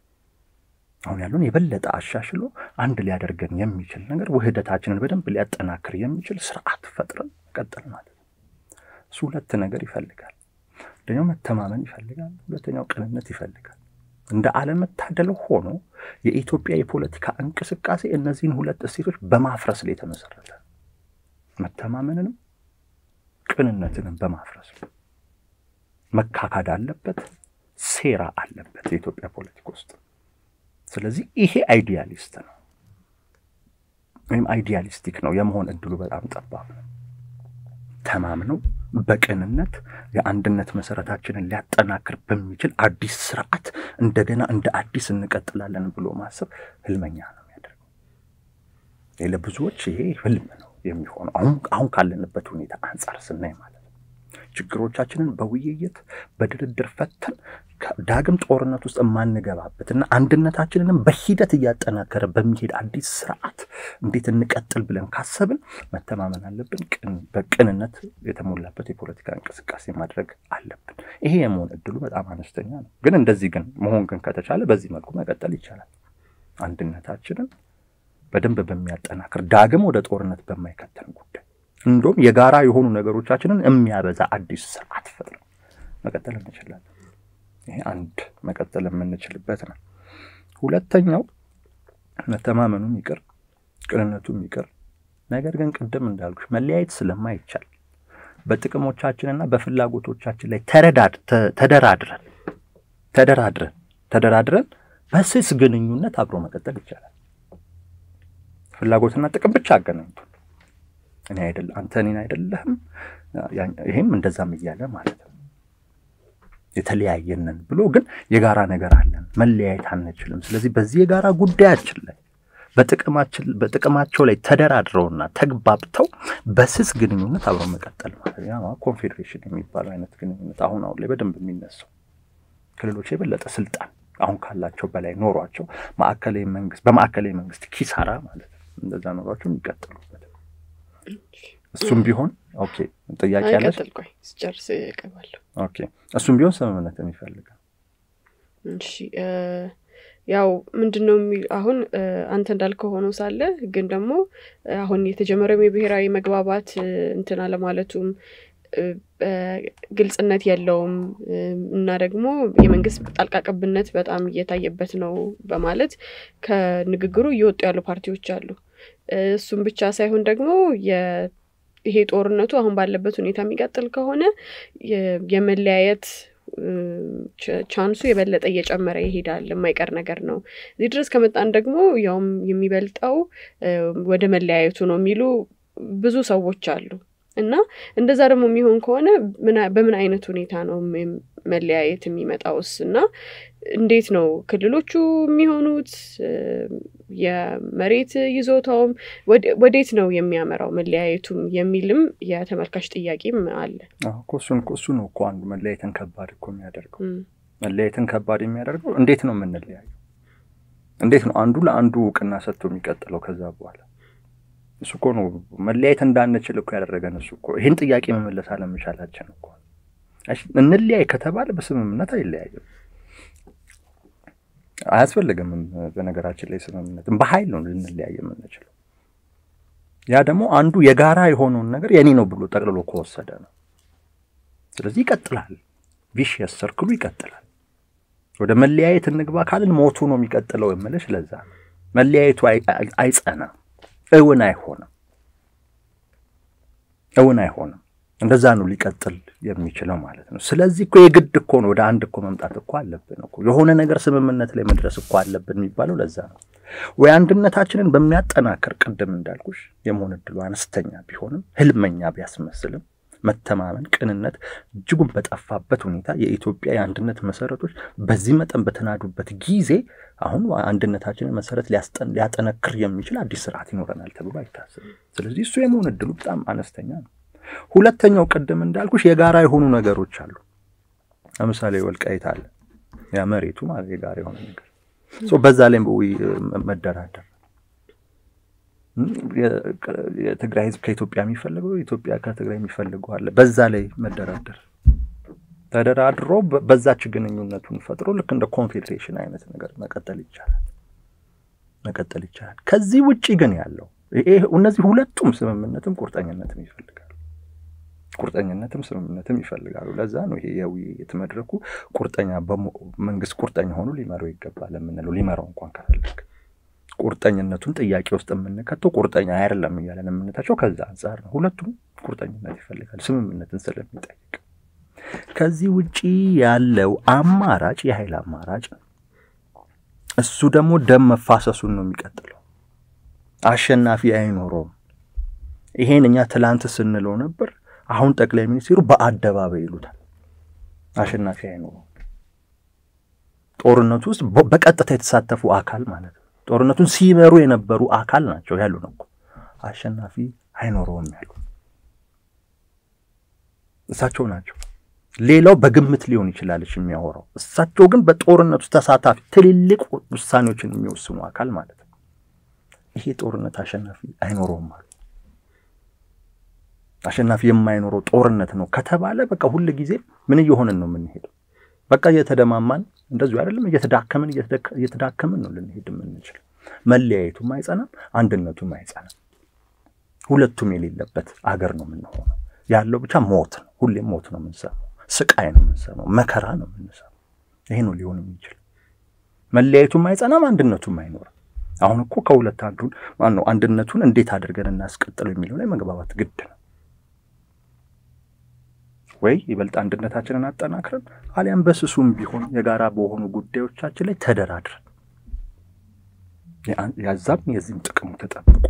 S2: አሁን ያሉን የበለጠ አሻሽሎ አንድ ሊያደርገን የሚችል ነገር ውህደታችንን በደንብ ሊያጠናክር የሚችል ስርዓት ፈጥረን መቀጠል ማለት ነው። እሱ ሁለት ነገር ይፈልጋል። አንደኛው መተማመን ይፈልጋል፣ ሁለተኛው ቅንነት ይፈልጋል። እንደ አለመታደል ሆኖ የኢትዮጵያ የፖለቲካ እንቅስቃሴ እነዚህን ሁለት እሴቶች በማፍረስ ላይ የተመሰረተ መተማመንንም ቅንነትንም በማፍረስ ነው። መካካድ አለበት፣ ሴራ አለበት የኢትዮጵያ ፖለቲካ ውስጥ። ስለዚህ ይሄ አይዲያሊስት ነው ወይም አይዲያሊስቲክ ነው የመሆን እድሉ በጣም ጠባብ ነው። ተማምነው በቅንነት የአንድነት መሰረታችንን ሊያጠናክር በሚችል አዲስ ስርዓት እንደገና እንደ አዲስ እንቀጥላለን ብሎ ማሰብ ህልመኛ ነው የሚያደርገው። ለብዙዎች ይሄ ህልም ነው የሚሆነው አሁን አሁን ካለንበት ሁኔታ አንጻር ስናይ ማለት ነው። ችግሮቻችንን በውይይት በድርድር ፈተን ዳግም ጦርነት ውስጥ የማንገባበት እና አንድነታችንንም በሂደት እያጠናከረ በሚሄድ አዲስ ስርዓት እንዴት እንቀጥል ብለን ካሰብን መተማመን አለብን። በቅንነት የተሞላበት የፖለቲካ እንቅስቃሴ ማድረግ አለብን። ይሄ የመሆን እድሉ በጣም አነስተኛ ነው። ግን እንደዚህ ግን መሆን ግን ከተቻለ በዚህ መልኩ መቀጠል ይቻላል። አንድነታችንን በደንብ በሚያጠናክር ዳግም ወደ ጦርነት በማይከተን ጉዳይ እንዲሁም የጋራ የሆኑ ነገሮቻችንን የሚያበዛ አዲስ ስርዓት ፈጥረን መቀጠል እንችላለን። ይሄ አንድ መቀጠል የምንችልበት ነው። ሁለተኛው መተማመኑም ይቅር ቅንነቱም ይቅር፣ ነገር ግን ቅድም እንዳልኩሽ መለያየት ስለማይቻል በጥቅሞቻችንና በፍላጎቶቻችን ላይ ተደራድረን ተደራድረን ተደራድረን በስስ ግንኙነት አብሮ መቀጠል ይቻላል። ፍላጎትና ጥቅም ብቻ አገናኝቶ እኔ አይደለ አንተ እኔን አይደለህም ይሄም እንደዛም እያለ ማለት ነው። የተለያየንን ብሎ ግን የጋራ ነገር አለን፣ መለያየት አንችልም። ስለዚህ በዚህ የጋራ ጉዳያችን ላይ በጥቅማቸው ላይ ተደራድረውና ተግባብተው በስስ ግንኙነት አብረው መቀጠል ማለት ነው። ኮንፌዴሬሽን የሚባለው አይነት ግንኙነት አሁን አሁን ላይ በደንብ የሚነሳው ክልሎች የበለጠ ስልጣን አሁን ካላቸው በላይ ኖሯቸው ማዕከላዊ መንግስት በማዕከላዊ መንግስት ኪሳራ ማለት ነው እንደዛ ኖሯቸው የሚቀጥሉበት እሱም ቢሆን ኦኬ ጥያቄ ያለች
S1: ቆይ ስጨርስ እቀባለሁ።
S2: ኦኬ እሱም ቢሆን ስምምነትን ይፈልጋል።
S1: እሺ ያው ምንድን ነው አሁን አንተ እንዳልከው ሆኖ ሳለ ግን ደግሞ አሁን የተጀመረው የብሔራዊ መግባባት እንትን አለማለቱም ግልጽነት የለውም እና ደግሞ የመንግስት ጣልቃ ገብነት በጣም እየታየበት ነው በማለት ከንግግሩ እየወጡ ያሉ ፓርቲዎች አሉ። እሱም ብቻ ሳይሆን ደግሞ ይሄ ጦርነቱ አሁን ባለበት ሁኔታ የሚቀጥል ከሆነ የመለያየት ቻንሱ የበለጠ እየጨመረ ይሄዳል። የማይቀር ነገር ነው። እዚህ ድረስ ከመጣን ደግሞ ያውም የሚበልጠው ወደ መለያየቱ ነው የሚሉ ብዙ ሰዎች አሉ እና እንደዛ ደግሞ የሚሆን ከሆነ በምን አይነት ሁኔታ ነው መለያየት የሚመጣውስ? እና እንዴት ነው ክልሎቹ የሚሆኑት? የመሬት ይዞታውም ወዴት ነው የሚያመራው መለያየቱም የሚልም የተመልካች ጥያቄም አለ።
S2: እሱን እሱ ነው እኮ አንዱ መለያየትን ከባድ እኮ የሚያደርገው መለያየትን ከባድ የሚያደርገው እንዴት ነው የምንለያየው? እንዴት ነው አንዱ ለአንዱ እውቅና ሰጥቶ የሚቀጥለው ከዛ በኋላ እሱ እኮ ነው መለያየት እንዳንችል እኮ ያደረገን እሱ እኮ ይህን ጥያቄ መመለስ አለመቻላችን እኮ እንለያይ ከተባለ በስምምነት አይለያይም አያስፈልግም በነገራችን ላይ ስምምነትም በኃይል ነው ልንለያይ የምንችለው ያ ደግሞ አንዱ የጋራ የሆነውን ነገር የኔ ነው ብሎ ጠቅልሎ ከወሰደ ነው ስለዚህ ይቀጥላል ቪሽየስ ሰርክሉ ይቀጥላል ወደ መለያየት እንግባ ካልን ሞቱ ነው የሚቀጥለው የምልሽ ለዛ ነው መለያየቱ አይጸናም እውን አይሆንም እውን አይሆንም እንደዛ ነው ሊቀጥል የሚችለው ማለት ነው ስለዚህ እኮ የግድ እኮ ነው ወደ አንድ እኮ መምጣት እኮ አለብን እኮ የሆነ ነገር ስምምነት ላይ መድረስ እኮ አለብን የሚባለው ለዛ ነው ወይ አንድነታችንን በሚያጠናክር ቅድም እንዳልኩሽ የመሆን እድሉ አነስተኛ ቢሆንም ህልመኛ ቢያስመስልም መተማመን ቅንነት እጅጉን በጠፋበት ሁኔታ የኢትዮጵያ የአንድነት መሰረቶች በዚህ መጠን በተናዱበት ጊዜ አሁን አንድነታችንን መሰረት ሊያጠነክር የሚችል አዲስ ስርዓት ይኖረናል ተብሎ አይታሰብም ስለዚህ እሱ የመሆን እድሉ በጣም አነስተኛ ነው ሁለተኛው ቅድም እንዳልኩሽ የጋራ የሆኑ ነገሮች አሉ ለምሳሌ ወልቃይት አለ ያ መሬቱ ማለት የጋራ የሆነ ነገር በዛ ላይ መደራደር የትግራይ ህዝብ ከኢትዮጵያ የሚፈልገው ኢትዮጵያ ከትግራይ የሚፈልገው አለ በዛ ላይ መደራደር ተደራድሮ በዛች ግንኙነቱን ፈጥሮ ልክ እንደ ኮንፌዴሬሽን አይነት ነገር መቀጠል ይቻላል መቀጠል ይቻላል ከዚህ ውጭ ግን ያለው እነዚህ ሁለቱም ስምምነትም ቁርጠኝነትም ይፈልጋሉ ቁርጠኝነትም ስምምነትም ይፈልጋሉ ለዛ ነው ይሄ የውይይት መድረኩ ቁርጠኛ መንግስት ቁርጠኛ ሆኑ ሊመራው ይገባል የምንለው ሊመራው እንኳን ከፈለግ ቁርጠኝነቱን ጥያቄ ውስጥ የምንከተው ቁርጠኛ አይደለም እያለን የምንታቸው ከዛ አንጻር ነው ሁለቱም ቁርጠኝነት ይፈልጋል ስምምነትን ስለሚጠይቅ ከዚህ ውጪ ያለው አማራጭ የኃይል አማራጭ ነው እሱ ደግሞ ደም መፋሰሱን ነው የሚቀጥለው አሸናፊ አይኖረውም ይሄን እኛ ትላንት ስንለው ነበር አሁን ጠቅላይ ሚኒስትሩ በአደባባይ ይሉታል አሸናፊ አይኖረውም ጦርነቱ ውስጥ በቀጥታ የተሳተፉ አካል ማለት ነው ጦርነቱን ሲመሩ የነበሩ አካል ናቸው ያሉ ነው እኮ አሸናፊ አይኖረውም ያሉ እሳቸው ናቸው ሌላው በግምት ሊሆን ይችላለች የሚያወራው እሳቸው ግን በጦርነቱ ተሳታፊ ትልልቅ ውሳኔዎችን የሚወስኑ አካል ማለት ነው ይሄ ጦርነት አሸናፊ አይኖረውም አሉ አሸናፊ የማይኖረው ጦርነት ነው ከተባለ በቃ ሁል ጊዜ ምን እየሆንን ነው የምንሄደው በቃ እየተደማማን እንደዚሁ አይደለም እየተዳከምን እየተዳከምን ነው ልንሄድ የምንችል መለያየቱም አይጸናም አንድነቱም አይጸናም ሁለቱም የሌለበት አገር ነው የምንሆነው ያለው ብቻ ሞት ነው ሁሌም ሞት ነው የምንሰማው ስቃይ ነው የምንሰማው መከራ ነው የምንሰማው ይሄ ነው ሊሆን የሚችል መለያየቱም አይጸናም አንድነቱም አይኖርም አሁን እኮ ከሁለት አንዱን ማነው አንድነቱን እንዴት አድርገን እናስቀጥለው የሚለው ላይ መግባባት ግድ ነው ወይ ይበልጥ አንድነታችንን አጠናክረን አሊያም በስሱም ቢሆን የጋራ በሆኑ ጉዳዮቻችን ላይ ተደራድረን ያዛም የዚህም ጥቅሙ ተጠብቁ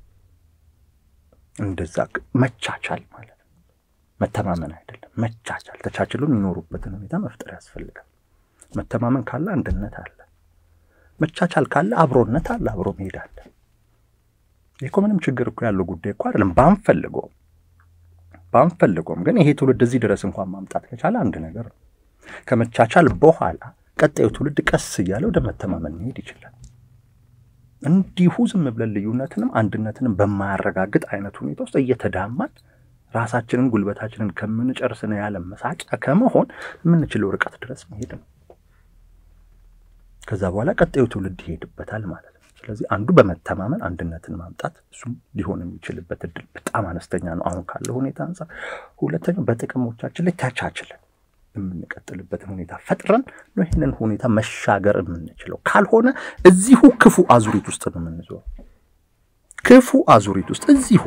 S2: እንደዛ መቻቻል ማለት ነው መተማመን አይደለም መቻቻል ተቻችሎ የሚኖሩበትን ሁኔታ መፍጠር ያስፈልጋል መተማመን ካለ አንድነት አለ መቻቻል ካለ አብሮነት አለ፣ አብሮ መሄድ አለ። ይህ እኮ ምንም ችግር እኮ ያለው ጉዳይ እኮ አይደለም። ባንፈልገውም ባንፈልገውም ግን ይሄ ትውልድ እዚህ ድረስ እንኳን ማምጣት ከቻለ አንድ ነገር ነው። ከመቻቻል በኋላ ቀጣዩ ትውልድ ቀስ እያለ ወደ መተማመን መሄድ ይችላል። እንዲሁ ዝም ብለን ልዩነትንም አንድነትንም በማያረጋግጥ አይነት ሁኔታ ውስጥ እየተዳማን ራሳችንን ጉልበታችንን ከምንጨርስን ያለ መሳቂያ ከመሆን የምንችለው ርቀት ድረስ መሄድ ነው። ከዛ በኋላ ቀጣዩ ትውልድ ይሄድበታል ማለት ነው። ስለዚህ አንዱ በመተማመን አንድነትን ማምጣት እሱም ሊሆን የሚችልበት እድል በጣም አነስተኛ ነው አሁን ካለው ሁኔታ አንጻር። ሁለተኛው በጥቅሞቻችን ላይ ተቻችለን የምንቀጥልበትን ሁኔታ ፈጥረን ነው ይህንን ሁኔታ መሻገር የምንችለው። ካልሆነ እዚሁ ክፉ አዙሪት ውስጥ ነው የምንዞረው። ክፉ አዙሪት ውስጥ እዚሁ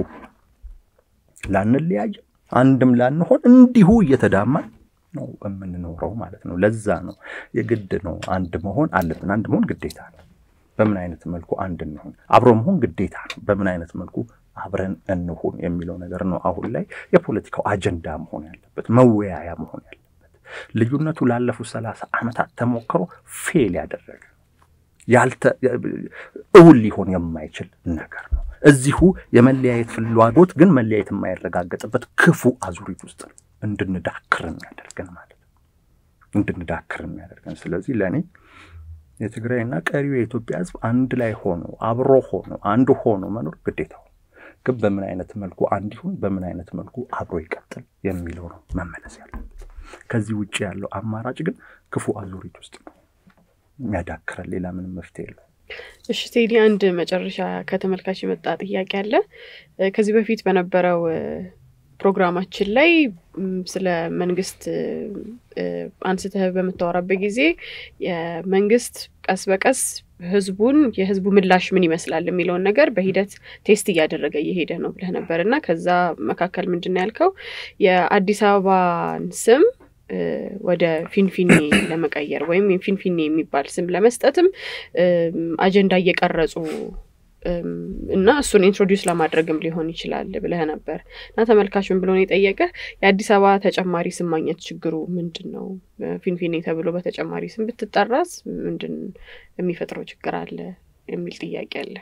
S2: ላንለያይ አንድም ላንሆን እንዲሁ እየተዳማን ነው የምንኖረው ማለት ነው። ለዛ ነው የግድ ነው አንድ መሆን አለብን። አንድ መሆን ግዴታ ነው። በምን አይነት መልኩ አንድ እንሆን? አብሮ መሆን ግዴታ ነው። በምን አይነት መልኩ አብረን እንሁን የሚለው ነገር ነው አሁን ላይ የፖለቲካው አጀንዳ መሆን ያለበት መወያያ መሆን ያለበት። ልዩነቱ ላለፉት ሰላሳ ዓመታት ተሞክሮ ፌል ያደረገ ያልተ እውን ሊሆን የማይችል ነገር ነው። እዚሁ የመለያየት ፍላጎት ግን መለያየት የማይረጋገጥበት ክፉ አዙሪት ውስጥ እንድንዳክር የሚያደርገን ማለት ነው። እንድንዳክር የሚያደርገን ስለዚህ ለእኔ የትግራይና ቀሪው የኢትዮጵያ ሕዝብ አንድ ላይ ሆኖ አብሮ ሆኖ አንዱ ሆኖ መኖር ግዴታው ግን በምን አይነት መልኩ አንድ ይሁን፣ በምን አይነት መልኩ አብሮ ይቀጥል የሚለው ነው መመለስ ያለበት። ከዚህ ውጭ ያለው አማራጭ ግን ክፉ አዙሪት ውስጥ ነው የሚያዳክረን። ሌላ ምንም መፍትሄ የለው።
S1: እሺ ቴዲ፣ አንድ መጨረሻ ከተመልካች የመጣ ጥያቄ አለ። ከዚህ በፊት በነበረው ፕሮግራማችን ላይ ስለ መንግስት አንስተህ በምታወራበት ጊዜ የመንግስት ቀስ በቀስ ህዝቡን የህዝቡ ምላሽ ምን ይመስላል የሚለውን ነገር በሂደት ቴስት እያደረገ እየሄደ ነው ብለህ ነበር እና ከዛ መካከል ምንድን ነው ያልከው የአዲስ አበባን ስም ወደ ፊንፊኔ ለመቀየር ወይም ፊንፊኔ የሚባል ስም ለመስጠትም አጀንዳ እየቀረጹ እና እሱን ኢንትሮዲውስ ለማድረግም ሊሆን ይችላል ብለህ ነበር እና ተመልካች ምን ብሎ ነው የጠየቀ የአዲስ አበባ ተጨማሪ ስም ማግኘት ችግሩ ምንድን ነው? ፊንፊኔ ተብሎ በተጨማሪ ስም ብትጠራስ ምንድን የሚፈጥረው ችግር አለ የሚል ጥያቄ አለ።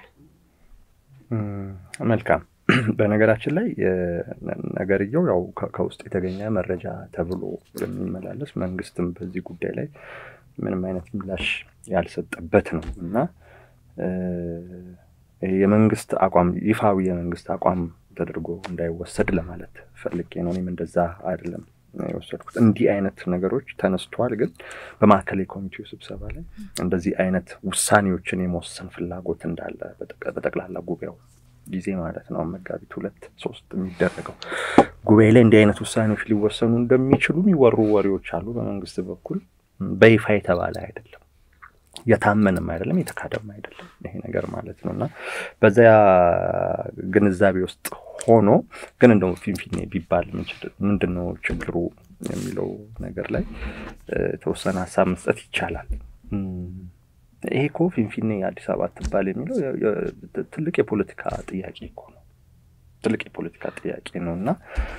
S2: መልካም። በነገራችን ላይ ነገርየው ያው ከውስጥ የተገኘ መረጃ ተብሎ የሚመላለስ መንግስትም በዚህ ጉዳይ ላይ ምንም አይነት ምላሽ ያልሰጠበት ነው እና የመንግስት አቋም ይፋዊ የመንግስት አቋም ተደርጎ እንዳይወሰድ ለማለት ፈልጌ ነው። እኔም እንደዛ አይደለም የወሰድኩት። እንዲህ አይነት ነገሮች ተነስተዋል፣ ግን በማዕከላዊ ኮሚቴው ስብሰባ ላይ እንደዚህ አይነት ውሳኔዎችን የመወሰን ፍላጎት እንዳለ በጠቅላላ ጉባኤው ጊዜ ማለት ነው መጋቢት ሁለት ሶስት የሚደረገው ጉባኤ ላይ እንዲህ አይነት ውሳኔዎች ሊወሰኑ እንደሚችሉ የሚወሩ ወሬዎች አሉ። በመንግስት በኩል በይፋ የተባለ አይደለም የታመንም አይደለም የተካደም አይደለም ይሄ ነገር ማለት ነው። እና በዚያ ግንዛቤ ውስጥ ሆኖ ግን እንደው ፊንፊኔ ቢባል ምንድን ነው ችግሩ የሚለው ነገር ላይ የተወሰነ ሀሳብ መስጠት ይቻላል። ይሄ እኮ ፊንፊኔ አዲስ አበባ ትባል የሚለው ትልቅ የፖለቲካ ጥያቄ እኮ ነው። ትልቅ የፖለቲካ ጥያቄ ነው እና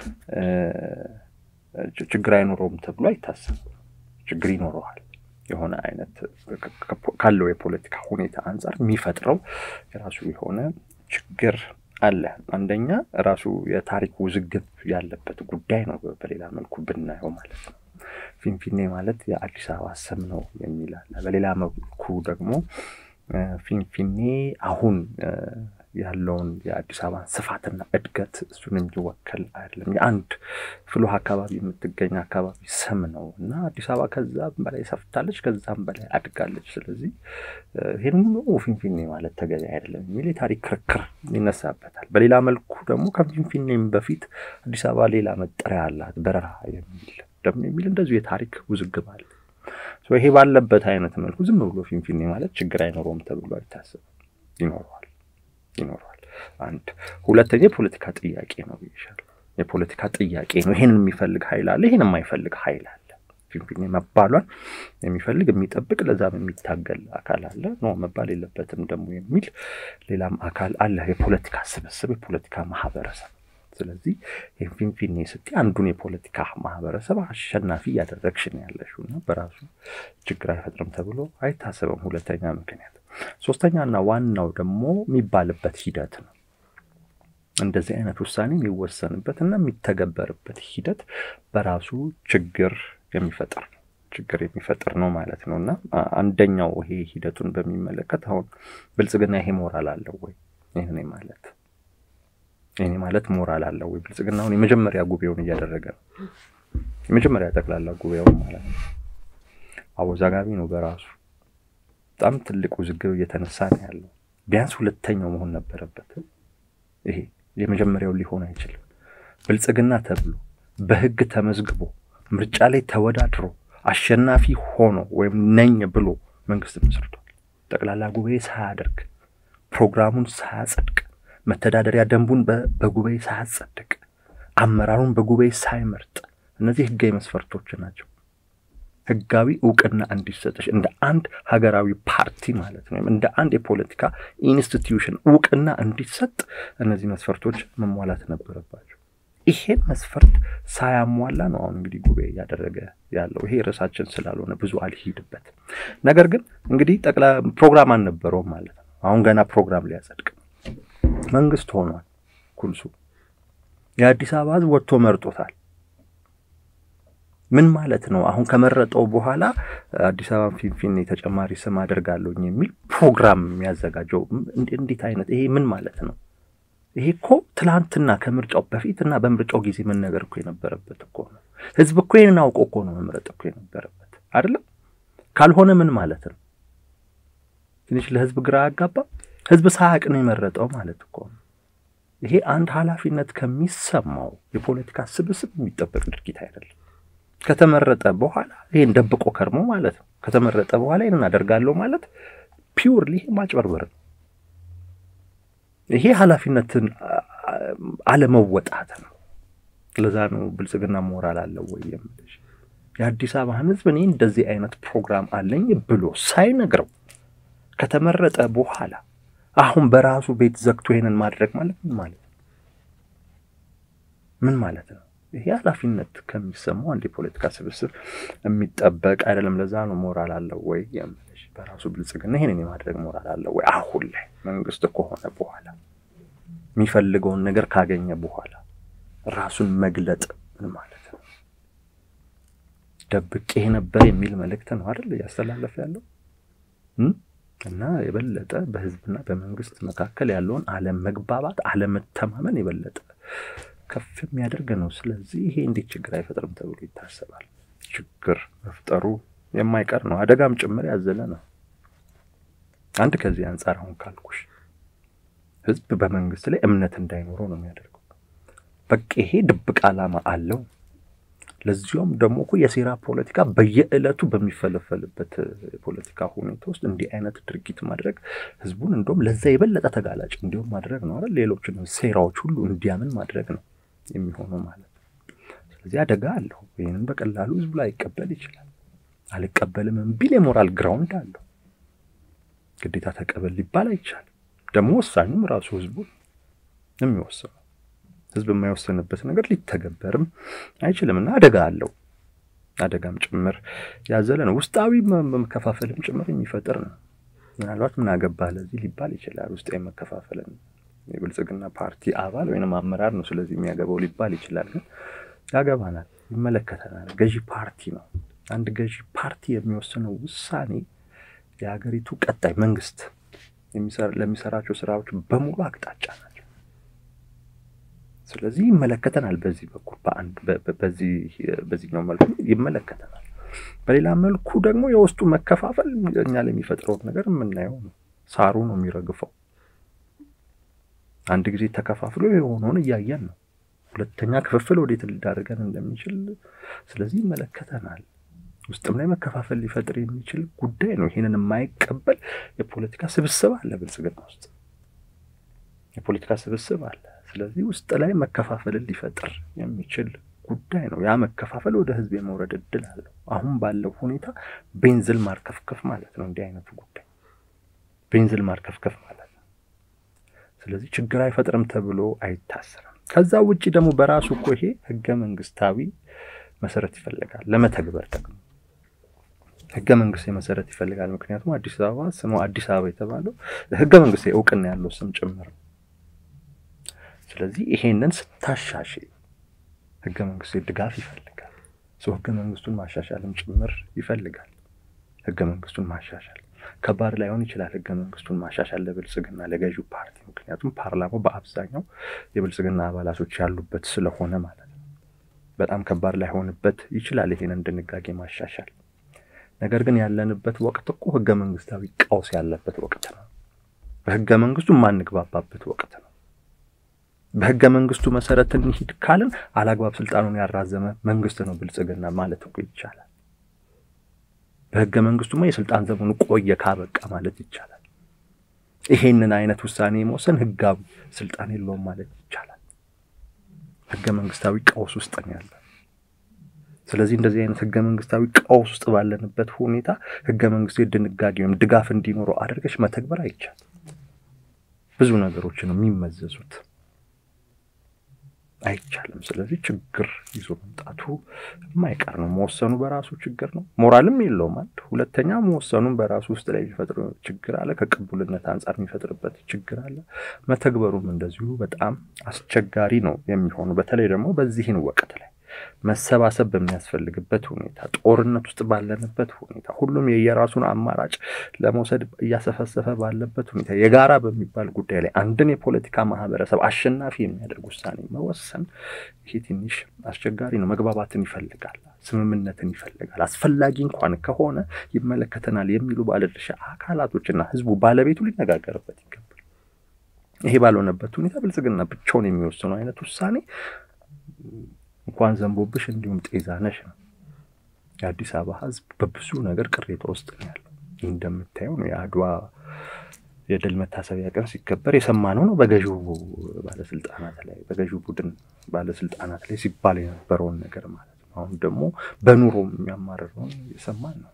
S2: ችግር አይኖረውም ተብሎ አይታሰብም። ችግር ይኖረዋል። የሆነ አይነት ካለው የፖለቲካ ሁኔታ አንጻር የሚፈጥረው የራሱ የሆነ ችግር አለ። አንደኛ ራሱ የታሪክ ውዝግብ ያለበት ጉዳይ ነው። በሌላ መልኩ ብናየው ማለት ነው። ፊንፊኔ ማለት የአዲስ አበባ ስም ነው የሚል አለ። በሌላ መልኩ ደግሞ ፊንፊኔ አሁን ያለውን የአዲስ አበባን ስፋትና እድገት እሱን የሚወከል አይደለም። የአንድ ፍሉህ አካባቢ የምትገኝ አካባቢ ስም ነው እና አዲስ አበባ ከዛም በላይ ሰፍታለች፣ ከዛም በላይ አድጋለች። ስለዚህ ይህን ሁሉ ፊንፊኔ ማለት ተገቢ አይደለም የሚል የታሪክ ክርክር ይነሳበታል። በሌላ መልኩ ደግሞ ከፊንፊኔም በፊት አዲስ አበባ ሌላ መጠሪያ አላት፣ በረራ የሚል ደግሞ የሚል እንደዚሁ የታሪክ ውዝግብ አለ። ይሄ ባለበት አይነት መልኩ ዝም ብሎ ፊንፊኔ ማለት ችግር አይኖረውም ተብሎ አይታሰብም። ይኖረዋል ይኖረዋል። አንድ ሁለተኛ የፖለቲካ ጥያቄ ነው ይሻል የፖለቲካ ጥያቄ ነው። ይሄንን የሚፈልግ ኃይል አለ፣ ይሄን የማይፈልግ ኃይል አለ። ፊንፊኔ መባሏን የሚፈልግ የሚጠብቅ፣ ለዛም የሚታገል አካል አለ። ኖ መባል የለበትም ደግሞ የሚል ሌላም አካል አለ። የፖለቲካ ስብስብ፣ የፖለቲካ ማህበረሰብ። ስለዚህ ይህም ፊንፊኔ ስትይ አንዱን የፖለቲካ ማህበረሰብ አሸናፊ እያደረግሽ ነው ያለሽው እና በራሱ ችግር አይፈጥርም ተብሎ አይታሰብም። ሁለተኛ ምክንያት ሶስተኛና ዋናው ደግሞ የሚባልበት ሂደት ነው። እንደዚህ አይነት ውሳኔ የሚወሰንበት እና የሚተገበርበት ሂደት በራሱ ችግር የሚፈጥር ነው ችግር የሚፈጥር ነው ማለት ነው። እና አንደኛው ይሄ ሂደቱን በሚመለከት አሁን ብልጽግና ይሄ ሞራል አለው ወይ? ይህኔ ማለት ይህኔ ማለት ሞራል አለው ወይ? ብልጽግና አሁን የመጀመሪያ ጉባኤውን እያደረገ ነው። የመጀመሪያ ጠቅላላ ጉባኤውን ማለት ነው። አወዛጋቢ ነው በራሱ በጣም ትልቅ ውዝግብ እየተነሳ ነው ያለው። ቢያንስ ሁለተኛው መሆን ነበረበት። ይሄ የመጀመሪያው ሊሆን አይችልም። ብልጽግና ተብሎ በህግ ተመዝግቦ ምርጫ ላይ ተወዳድሮ አሸናፊ ሆኖ ወይም ነኝ ብሎ መንግስት መስርቷል። ጠቅላላ ጉባኤ ሳያደርግ ፕሮግራሙን ሳያጸድቅ መተዳደሪያ ደንቡን በጉባኤ ሳያጸድቅ አመራሩን በጉባኤ ሳይመርጥ እነዚህ ህጋዊ መስፈርቶች ናቸው። ህጋዊ እውቅና እንዲሰጥሽ እንደ አንድ ሀገራዊ ፓርቲ ማለት ነው፣ እንደ አንድ የፖለቲካ ኢንስቲትዩሽን እውቅና እንዲሰጥ እነዚህ መስፈርቶች መሟላት ነበረባቸው። ይሄን መስፈርት ሳያሟላ ነው አሁን እንግዲህ ጉባኤ እያደረገ ያለው። ይሄ ርዕሳችን ስላልሆነ ብዙ አልሂድበት። ነገር ግን እንግዲህ ጠቅላ ፕሮግራም አልነበረውም ማለት ነው። አሁን ገና ፕሮግራም ሊያጸድቅ መንግስት ሆኗል። ኩልሱ የአዲስ አበባ ህዝብ ወጥቶ መርጦታል። ምን ማለት ነው? አሁን ከመረጠው በኋላ አዲስ አበባ ፊንፊኔ ተጨማሪ ስም አደርጋለሁኝ የሚል ፕሮግራም የሚያዘጋጀው እንዴት አይነት ይሄ ምን ማለት ነው? ይሄ እኮ ትላንትና ከምርጫው በፊት እና በምርጫው ጊዜ መነገር እኮ የነበረበት እኮ ነው። ህዝብ እኮ ይህንን አውቆ እኮ ነው መምረጥ እኮ የነበረበት አይደለም። ካልሆነ ምን ማለት ነው? ትንሽ ለህዝብ ግራ ያጋባ። ህዝብ ሳያውቅ ነው የመረጠው ማለት እኮ ነው። ይሄ አንድ ኃላፊነት ከሚሰማው የፖለቲካ ስብስብ የሚጠበቅ ድርጊት አይደለም። ከተመረጠ በኋላ ይሄን ደብቆ ከርሞ ማለት ነው። ከተመረጠ በኋላ ይህንን አደርጋለሁ ማለት ፒውርሊ ይሄ ማጭበርበር ነው። ይሄ ኃላፊነትን አለመወጣት ነው። ለዛ ነው ብልጽግና ሞራል አለው ወይ የምልሽ። የአዲስ አበባን ህዝብ እኔ እንደዚህ አይነት ፕሮግራም አለኝ ብሎ ሳይነግረው ከተመረጠ በኋላ አሁን በራሱ ቤት ዘግቶ ይሄንን ማድረግ ማለት ምን ማለት ነው? ምን ማለት ነው? ይሄ ኃላፊነት ከሚሰማው አንድ የፖለቲካ ስብስብ የሚጠበቅ አይደለም። ለዛ ነው ሞራል አለው ወይ የምልሽ። በራሱ ብልጽግና ይሄንን የማድረግ ሞራል አለው ወይ? አሁን ላይ መንግስት ከሆነ በኋላ የሚፈልገውን ነገር ካገኘ በኋላ ራሱን መግለጥ ምን ማለት ነው? ደብቄ ነበር የሚል መልእክት ነው አይደል እያስተላለፈ ያለው እና የበለጠ በህዝብና በመንግስት መካከል ያለውን አለመግባባት፣ አለመተማመን የበለጠ ከፍ የሚያደርግ ነው። ስለዚህ ይሄ እንዴት ችግር አይፈጥርም ተብሎ ይታሰባል? ችግር መፍጠሩ የማይቀር ነው፣ አደጋም ጭምር ያዘለ ነው። አንድ ከዚህ አንጻር አሁን ካልኩሽ ህዝብ በመንግስት ላይ እምነት እንዳይኖረው ነው የሚያደርገው። በቃ ይሄ ድብቅ ዓላማ አለው። ለዚሁም ደግሞ እኮ የሴራ ፖለቲካ በየዕለቱ በሚፈለፈልበት የፖለቲካ ሁኔታ ውስጥ እንዲህ አይነት ድርጊት ማድረግ ህዝቡን እንደውም ለዛ የበለጠ ተጋላጭ እንዲሁም ማድረግ ነው አይደል? ሌሎችን ሴራዎች ሁሉ እንዲያምን ማድረግ ነው የሚሆነው ማለት ነው። ስለዚህ አደጋ አለው። ይህንን በቀላሉ ህዝቡ ላይ አይቀበል ይችላል። አልቀበልም ቢል የሞራል ግራውንድ አለው። ግዴታ ተቀበል ሊባል አይቻልም። ደግሞ ወሳኙም ራሱ ህዝቡ የሚወስነው ህዝብ የማይወሰንበት ነገር ሊተገበርም አይችልም እና አደጋ አለው። አደጋም ጭምር ያዘለ ነው። ውስጣዊ መከፋፈልም ጭምር የሚፈጥር ነው። ምናልባት ምን አገባህ ለዚህ ሊባል ይችላል። ውስጣዊ መከፋፈልን የብልጽግና ፓርቲ አባል ወይም አመራር ነው ስለዚህ የሚያገባው ሊባል ይችላል። ግን ያገባናል፣ ይመለከተናል። ገዢ ፓርቲ ነው። አንድ ገዢ ፓርቲ የሚወስነው ውሳኔ የሀገሪቱ ቀጣይ መንግስት ለሚሰራቸው ስራዎች በሙሉ አቅጣጫ ናቸው። ስለዚህ ይመለከተናል። በዚህ በኩል በአንድ በዚህኛው መልኩ ይመለከተናል። በሌላ መልኩ ደግሞ የውስጡ መከፋፈል እኛ ላይ የሚፈጥረውን ነገር የምናየው ነው። ሳሩ ነው የሚረግፈው። አንድ ጊዜ ተከፋፍሎ የሆነውን እያየን ነው። ሁለተኛ ክፍፍል ወዴት ሊዳርገን እንደሚችል ስለዚህ ይመለከተናል። ውስጥም ላይ መከፋፈል ሊፈጥር የሚችል ጉዳይ ነው። ይህንን የማይቀበል የፖለቲካ ስብስብ አለ ብልጽግና ውስጥ የፖለቲካ ስብስብ አለ። ስለዚህ ውስጥ ላይ መከፋፈልን ሊፈጥር የሚችል ጉዳይ ነው። ያ መከፋፈል ወደ ህዝብ የመውረድ እድል አለው። አሁን ባለው ሁኔታ ቤንዝል ማርከፍከፍ ማለት ነው። እንዲህ አይነቱ ጉዳይ ቤንዝል ማርከፍከፍ ማለት ነው። ስለዚህ ችግር አይፈጥርም ተብሎ አይታሰብም። ከዛ ውጭ ደግሞ በራሱ እኮ ይሄ ህገ መንግስታዊ መሰረት ይፈልጋል ለመተግበር ደግሞ ህገ መንግስታዊ መሰረት ይፈልጋል። ምክንያቱም አዲስ አበባ ስሙ አዲስ አበባ የተባለው ህገ መንግስታዊ እውቅና ያለው ስም ጭምር ነው። ስለዚህ ይሄንን ስታሻሽ ህገ መንግስታዊ ድጋፍ ይፈልጋል። ሰው ህገ መንግስቱን ማሻሻልም ጭምር ይፈልጋል። ህገ መንግስቱን ማሻሻል ከባድ ላይሆን ይችላል። ህገ መንግስቱን ማሻሻል ለብልጽግና ለገዢው ፓርቲ ምክንያቱም ፓርላማው በአብዛኛው የብልጽግና አባላቶች ያሉበት ስለሆነ ማለት ነው። በጣም ከባድ ላይሆንበት ይችላል ይሄንን ድንጋጌ ማሻሻል። ነገር ግን ያለንበት ወቅት እኮ ህገ መንግስታዊ ቀውስ ያለበት ወቅት ነው። በህገ መንግስቱ የማንግባባበት ወቅት ነው። በህገ መንግስቱ መሰረት እንሂድ ካልን አላግባብ ስልጣኑን ያራዘመ መንግስት ነው ብልጽግና ማለት እኮ ይቻላል። በህገ መንግስቱማ የስልጣን ዘመኑ ቆየ ካበቃ ማለት ይቻላል። ይሄንን አይነት ውሳኔ የመወሰን ህጋዊ ስልጣን የለውም ማለት ይቻላል። ህገ መንግስታዊ ቀውስ ውስጥ ነው ያለ። ስለዚህ እንደዚህ አይነት ህገ መንግስታዊ ቀውስ ውስጥ ባለንበት ሁኔታ ህገ መንግስታዊ ድንጋጌ ወይም ድጋፍ እንዲኖረው አድርገሽ መተግበር አይቻልም። ብዙ ነገሮች ነው የሚመዘዙት። አይቻልም። ስለዚህ ችግር ይዞ መምጣቱ የማይቀር ነው። መወሰኑ በራሱ ችግር ነው። ሞራልም የለውም። አንድ ሁለተኛ መወሰኑን በራሱ ውስጥ ላይ የሚፈጥር ችግር አለ። ከቅቡልነት አንጻር የሚፈጥርበት ችግር አለ። መተግበሩም እንደዚሁ በጣም አስቸጋሪ ነው የሚሆኑ በተለይ ደግሞ በዚህን ወቅት ላይ መሰባሰብ በሚያስፈልግበት ሁኔታ፣ ጦርነት ውስጥ ባለንበት ሁኔታ፣ ሁሉም የየራሱን አማራጭ ለመውሰድ እያሰፈሰፈ ባለበት ሁኔታ የጋራ በሚባል ጉዳይ ላይ አንድን የፖለቲካ ማህበረሰብ አሸናፊ የሚያደርግ ውሳኔ መወሰን ይሄ ትንሽ አስቸጋሪ ነው። መግባባትን ይፈልጋል፣ ስምምነትን ይፈልጋል። አስፈላጊ እንኳን ከሆነ ይመለከተናል የሚሉ ባለድርሻ አካላቶችና ህዝቡ ባለቤቱ ሊነጋገርበት ይገባል። ይሄ ባልሆነበት ሁኔታ ብልጽግና ብቻውን የሚወስነው አይነት ውሳኔ እንኳን ዘንቦብሽ እንዲሁም ጤዛነሽ ነው። የአዲስ አበባ ህዝብ በብዙ ነገር ቅሬታ ውስጥ ነው ያለው። እንደምታየው ነው የአድዋ የድል መታሰቢያ ቀን ሲከበር የሰማነው ነው በገዢው ባለስልጣናት ላይ በገዢው ቡድን ባለስልጣናት ላይ ሲባል የነበረውን ነገር ማለት ነው። አሁን ደግሞ በኑሮ የሚያማርረውን የሰማን ነው።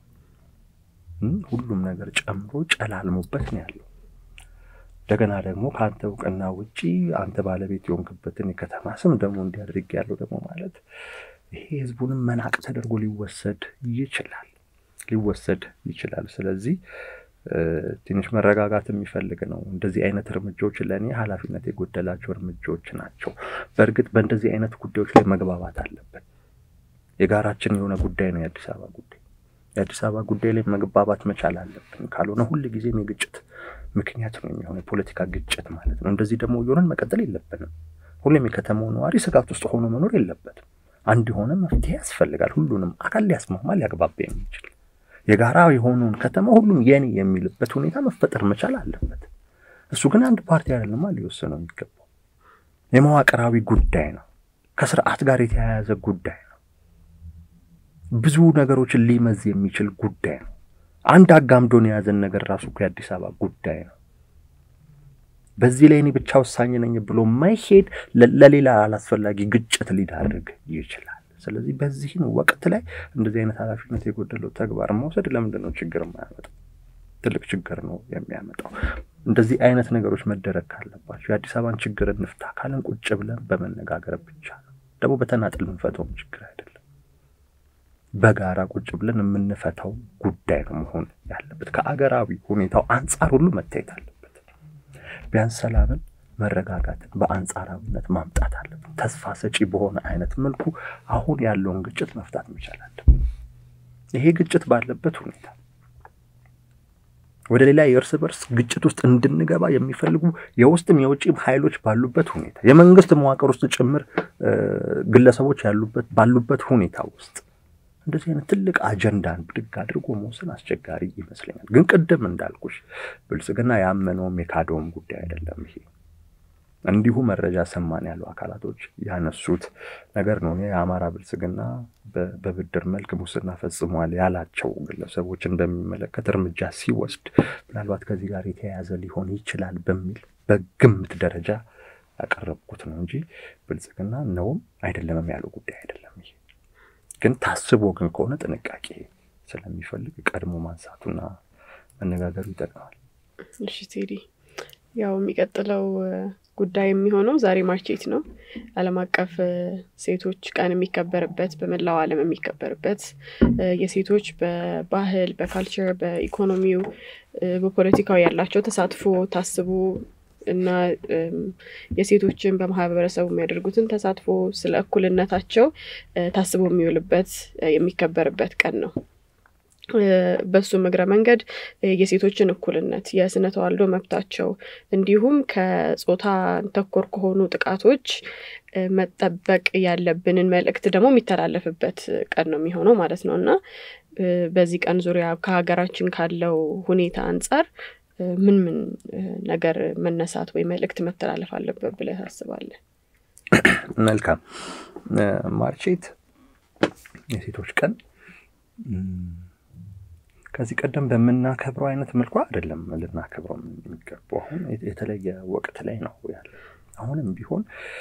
S2: ሁሉም ነገር ጨምሮ ጨላልሞበት ነው ያለው። እንደገና ደግሞ ከአንተ እውቅና ውጪ አንተ ባለቤት የሆንክበትን የከተማ ስም ደግሞ እንዲያደርግ ያለው ደግሞ ማለት ይሄ ህዝቡንም መናቅ ተደርጎ ሊወሰድ ይችላል ሊወሰድ ይችላል። ስለዚህ ትንሽ መረጋጋት የሚፈልግ ነው። እንደዚህ አይነት እርምጃዎች ለእኔ ኃላፊነት የጎደላቸው እርምጃዎች ናቸው። በእርግጥ በእንደዚህ አይነት ጉዳዮች ላይ መግባባት አለብን። የጋራችን የሆነ ጉዳይ ነው የአዲስ አበባ ጉዳይ። የአዲስ አበባ ጉዳይ ላይ መግባባት መቻል አለብን። ካልሆነ ሁል ጊዜም የግጭት ምክንያት ነው የሚሆነው የፖለቲካ ግጭት ማለት ነው። እንደዚህ ደግሞ እየሆነን መቀጠል የለብንም። ሁሌም የከተማው ነዋሪ ስጋት ውስጥ ሆኖ መኖር የለበትም። አንድ የሆነ መፍትሄ ያስፈልጋል። ሁሉንም አካል ሊያስማማ ሊያግባባ የሚችል የጋራ የሆነውን ከተማ ሁሉም የኔ የሚልበት ሁኔታ መፈጠር መቻል አለበት። እሱ ግን አንድ ፓርቲ አይደለማ ሊወስነው የሚገባው የመዋቅራዊ ጉዳይ ነው። ከስርዓት ጋር የተያያዘ ጉዳይ ነው። ብዙ ነገሮችን ሊመዝ የሚችል ጉዳይ ነው። አንድ አጋምዶን የያዘን ነገር ራሱ እኮ የአዲስ አበባ ጉዳይ ነው። በዚህ ላይ እኔ ብቻ ወሳኝ ነኝ ብሎ ማይሄድ ለሌላ አላስፈላጊ ግጭት ሊዳርግ ይችላል። ስለዚህ በዚህን ወቅት ላይ እንደዚህ አይነት ኃላፊነት የጎደለው ተግባር መውሰድ ለምንድን ነው ችግር የማያመጣው? ትልቅ ችግር ነው የሚያመጣው። እንደዚህ አይነት ነገሮች መደረግ ካለባቸው የአዲስ አበባን ችግር እንፍታ ካለን ቁጭ ብለን በመነጋገር ብቻ ነው። ደግሞ በተናጥል የምንፈተውም ችግር አይደለም። በጋራ ቁጭ ብለን የምንፈታው ጉዳይ ነው መሆን ያለበት። ከአገራዊ ሁኔታው አንጻር ሁሉ መታየት አለበት። ቢያንስ ሰላምን፣ መረጋጋትን በአንጻራዊነት ማምጣት አለብን። ተስፋ ሰጪ በሆነ አይነት መልኩ አሁን ያለውን ግጭት መፍታት መቻል አለብን። ይሄ ግጭት ባለበት ሁኔታ ወደ ሌላ የእርስ በርስ ግጭት ውስጥ እንድንገባ የሚፈልጉ የውስጥም የውጭም ኃይሎች ባሉበት ሁኔታ የመንግስት መዋቅር ውስጥ ጭምር ግለሰቦች ያሉበት ባሉበት ሁኔታ ውስጥ እንደዚህ አይነት ትልቅ አጀንዳን ብድግ አድርጎ መውሰን አስቸጋሪ ይመስለኛል። ግን ቅድም እንዳልኩሽ ብልጽግና ያመነውም የካደውም ጉዳይ አይደለም። ይሄ እንዲሁ መረጃ ሰማን ያሉ አካላቶች ያነሱት ነገር ነው። የአማራ ብልጽግና በብድር መልክ ሙስና ፈጽሟል ያላቸው ግለሰቦችን በሚመለከት እርምጃ ሲወስድ ምናልባት ከዚህ ጋር የተያያዘ ሊሆን ይችላል በሚል በግምት ደረጃ ያቀረብኩት ነው እንጂ ብልጽግና ነውም አይደለምም ያለው ጉዳይ አይደለም ይሄ ግን ታስቦ ግን ከሆነ ጥንቃቄ ስለሚፈልግ ቀድሞ ማንሳቱና መነጋገሩ ይጠቅማል።
S1: እሺ ቴዲ፣ ያው የሚቀጥለው ጉዳይ የሚሆነው ዛሬ ማርች ኤይት ነው። ዓለም አቀፍ ሴቶች ቀን የሚከበርበት በመላው ዓለም የሚከበርበት የሴቶች በባህል፣ በካልቸር፣ በኢኮኖሚው፣ በፖለቲካው ያላቸው ተሳትፎ ታስቦ እና የሴቶችን በማህበረሰቡ የሚያደርጉትን ተሳትፎ ስለ እኩልነታቸው ታስቦ የሚውልበት የሚከበርበት ቀን ነው። በሱም እግረ መንገድ የሴቶችን እኩልነት፣ የስነ ተዋልዶ መብታቸው እንዲሁም ከጾታ ተኮር ከሆኑ ጥቃቶች መጠበቅ ያለብንን መልእክት ደግሞ የሚተላለፍበት ቀን ነው የሚሆነው ማለት ነው እና በዚህ ቀን ዙሪያ ከሀገራችን ካለው ሁኔታ አንጻር ምን ምን ነገር መነሳት ወይ መልእክት መተላለፍ አለበት ብለህ ታስባለህ?
S2: መልካም ማርቼት የሴቶች ቀን ከዚህ ቀደም በምናከብረው አይነት መልኩ አይደለም ልናከብረው የሚገባው። አሁን የተለየ ወቅት ላይ ነው ያለ። አሁንም ቢሆን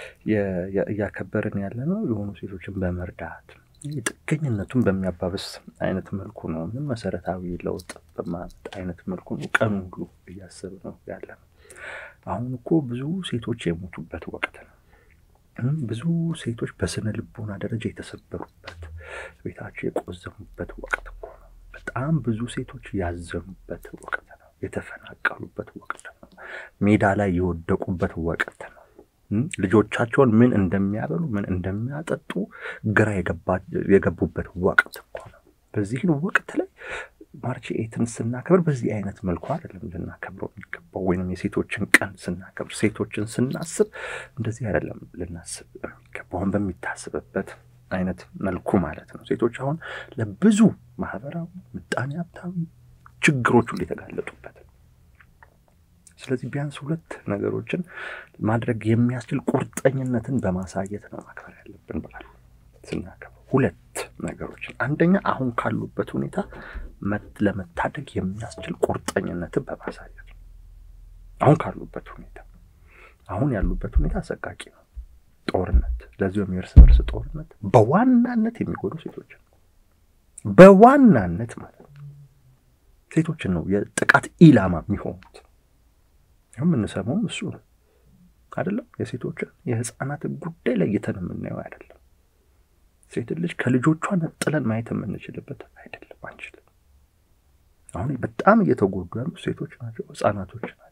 S2: እያከበርን ያለ ነው የሆኑ ሴቶችን በመርዳት ጥገኝነቱን በሚያባብስ አይነት መልኩ ነው። ምንም መሰረታዊ ለውጥ በማመጣ አይነት መልኩ ነው ቀኑ ሁሉ እያሰብ ነው ያለ ነው። አሁን እኮ ብዙ ሴቶች የሞቱበት ወቅት ነው። ብዙ ሴቶች በስነ ልቦና ደረጃ የተሰበሩበት፣ ቤታቸው የቆዘሙበት ወቅት እኮ ነው። በጣም ብዙ ሴቶች ያዘኑበት ወቅት ነው። የተፈናቀሉበት ወቅት ነው። ሜዳ ላይ የወደቁበት ወቅት ነው። ልጆቻቸውን ምን እንደሚያበሉ ምን እንደሚያጠጡ ግራ የገቡበት ወቅት እኮ ነው። በዚህን ወቅት ላይ ማርች ኤትን ስናከብር በዚህ አይነት መልኩ አይደለም ልናከብረው የሚገባው። ወይም የሴቶችን ቀን ስናከብር ሴቶችን ስናስብ እንደዚህ አይደለም ልናስብ የሚገባው አሁን በሚታስብበት አይነት መልኩ ማለት ነው። ሴቶች አሁን ለብዙ ማህበራዊ፣ ምጣኔ ሀብታዊ ችግሮች ሁሉ የተጋለጡበት ስለዚህ ቢያንስ ሁለት ነገሮችን ማድረግ የሚያስችል ቁርጠኝነትን በማሳየት ነው ማክበር ያለብን በዓሉ ስናከብር። ሁለት ነገሮችን፣ አንደኛ አሁን ካሉበት ሁኔታ ለመታደግ የሚያስችል ቁርጠኝነትን በማሳየት ነው። አሁን ካሉበት ሁኔታ አሁን ያሉበት ሁኔታ አሰቃቂ ነው። ጦርነት፣ ለዚሁም የእርስ በርስ ጦርነት በዋናነት የሚጎዱ ሴቶችን በዋናነት ማለት ነው ሴቶችን ነው የጥቃት ኢላማ የሚሆኑት። የምንሰማውም እሱ ነው አይደለም። የሴቶችን የህፃናትን ጉዳይ ለይተን የምናየው አይደለም። ሴት ልጅ ከልጆቿ ነጥለን ማየት የምንችልበት አይደለም፣ አንችልም። አሁን በጣም እየተጎዱ ያሉ ሴቶች ናቸው፣ ህፃናቶች ናቸው፣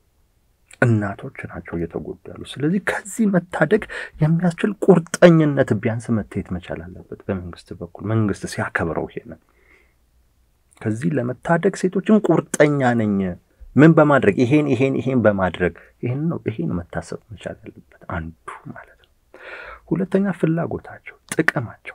S2: እናቶች ናቸው እየተጎዱ ያሉ። ስለዚህ ከዚህ መታደግ የሚያስችል ቁርጠኝነት ቢያንስ መታየት መቻል አለበት በመንግስት በኩል መንግስት ሲያከብረው ይሄንን ከዚህ ለመታደግ ሴቶችን ቁርጠኛ ነኝ ምን በማድረግ ይሄን ይሄን ይሄን በማድረግ ይሄን ነው ይሄን መታሰብ መቻል ያለበት አንዱ ማለት ነው። ሁለተኛ ፍላጎታቸው፣ ጥቅማቸው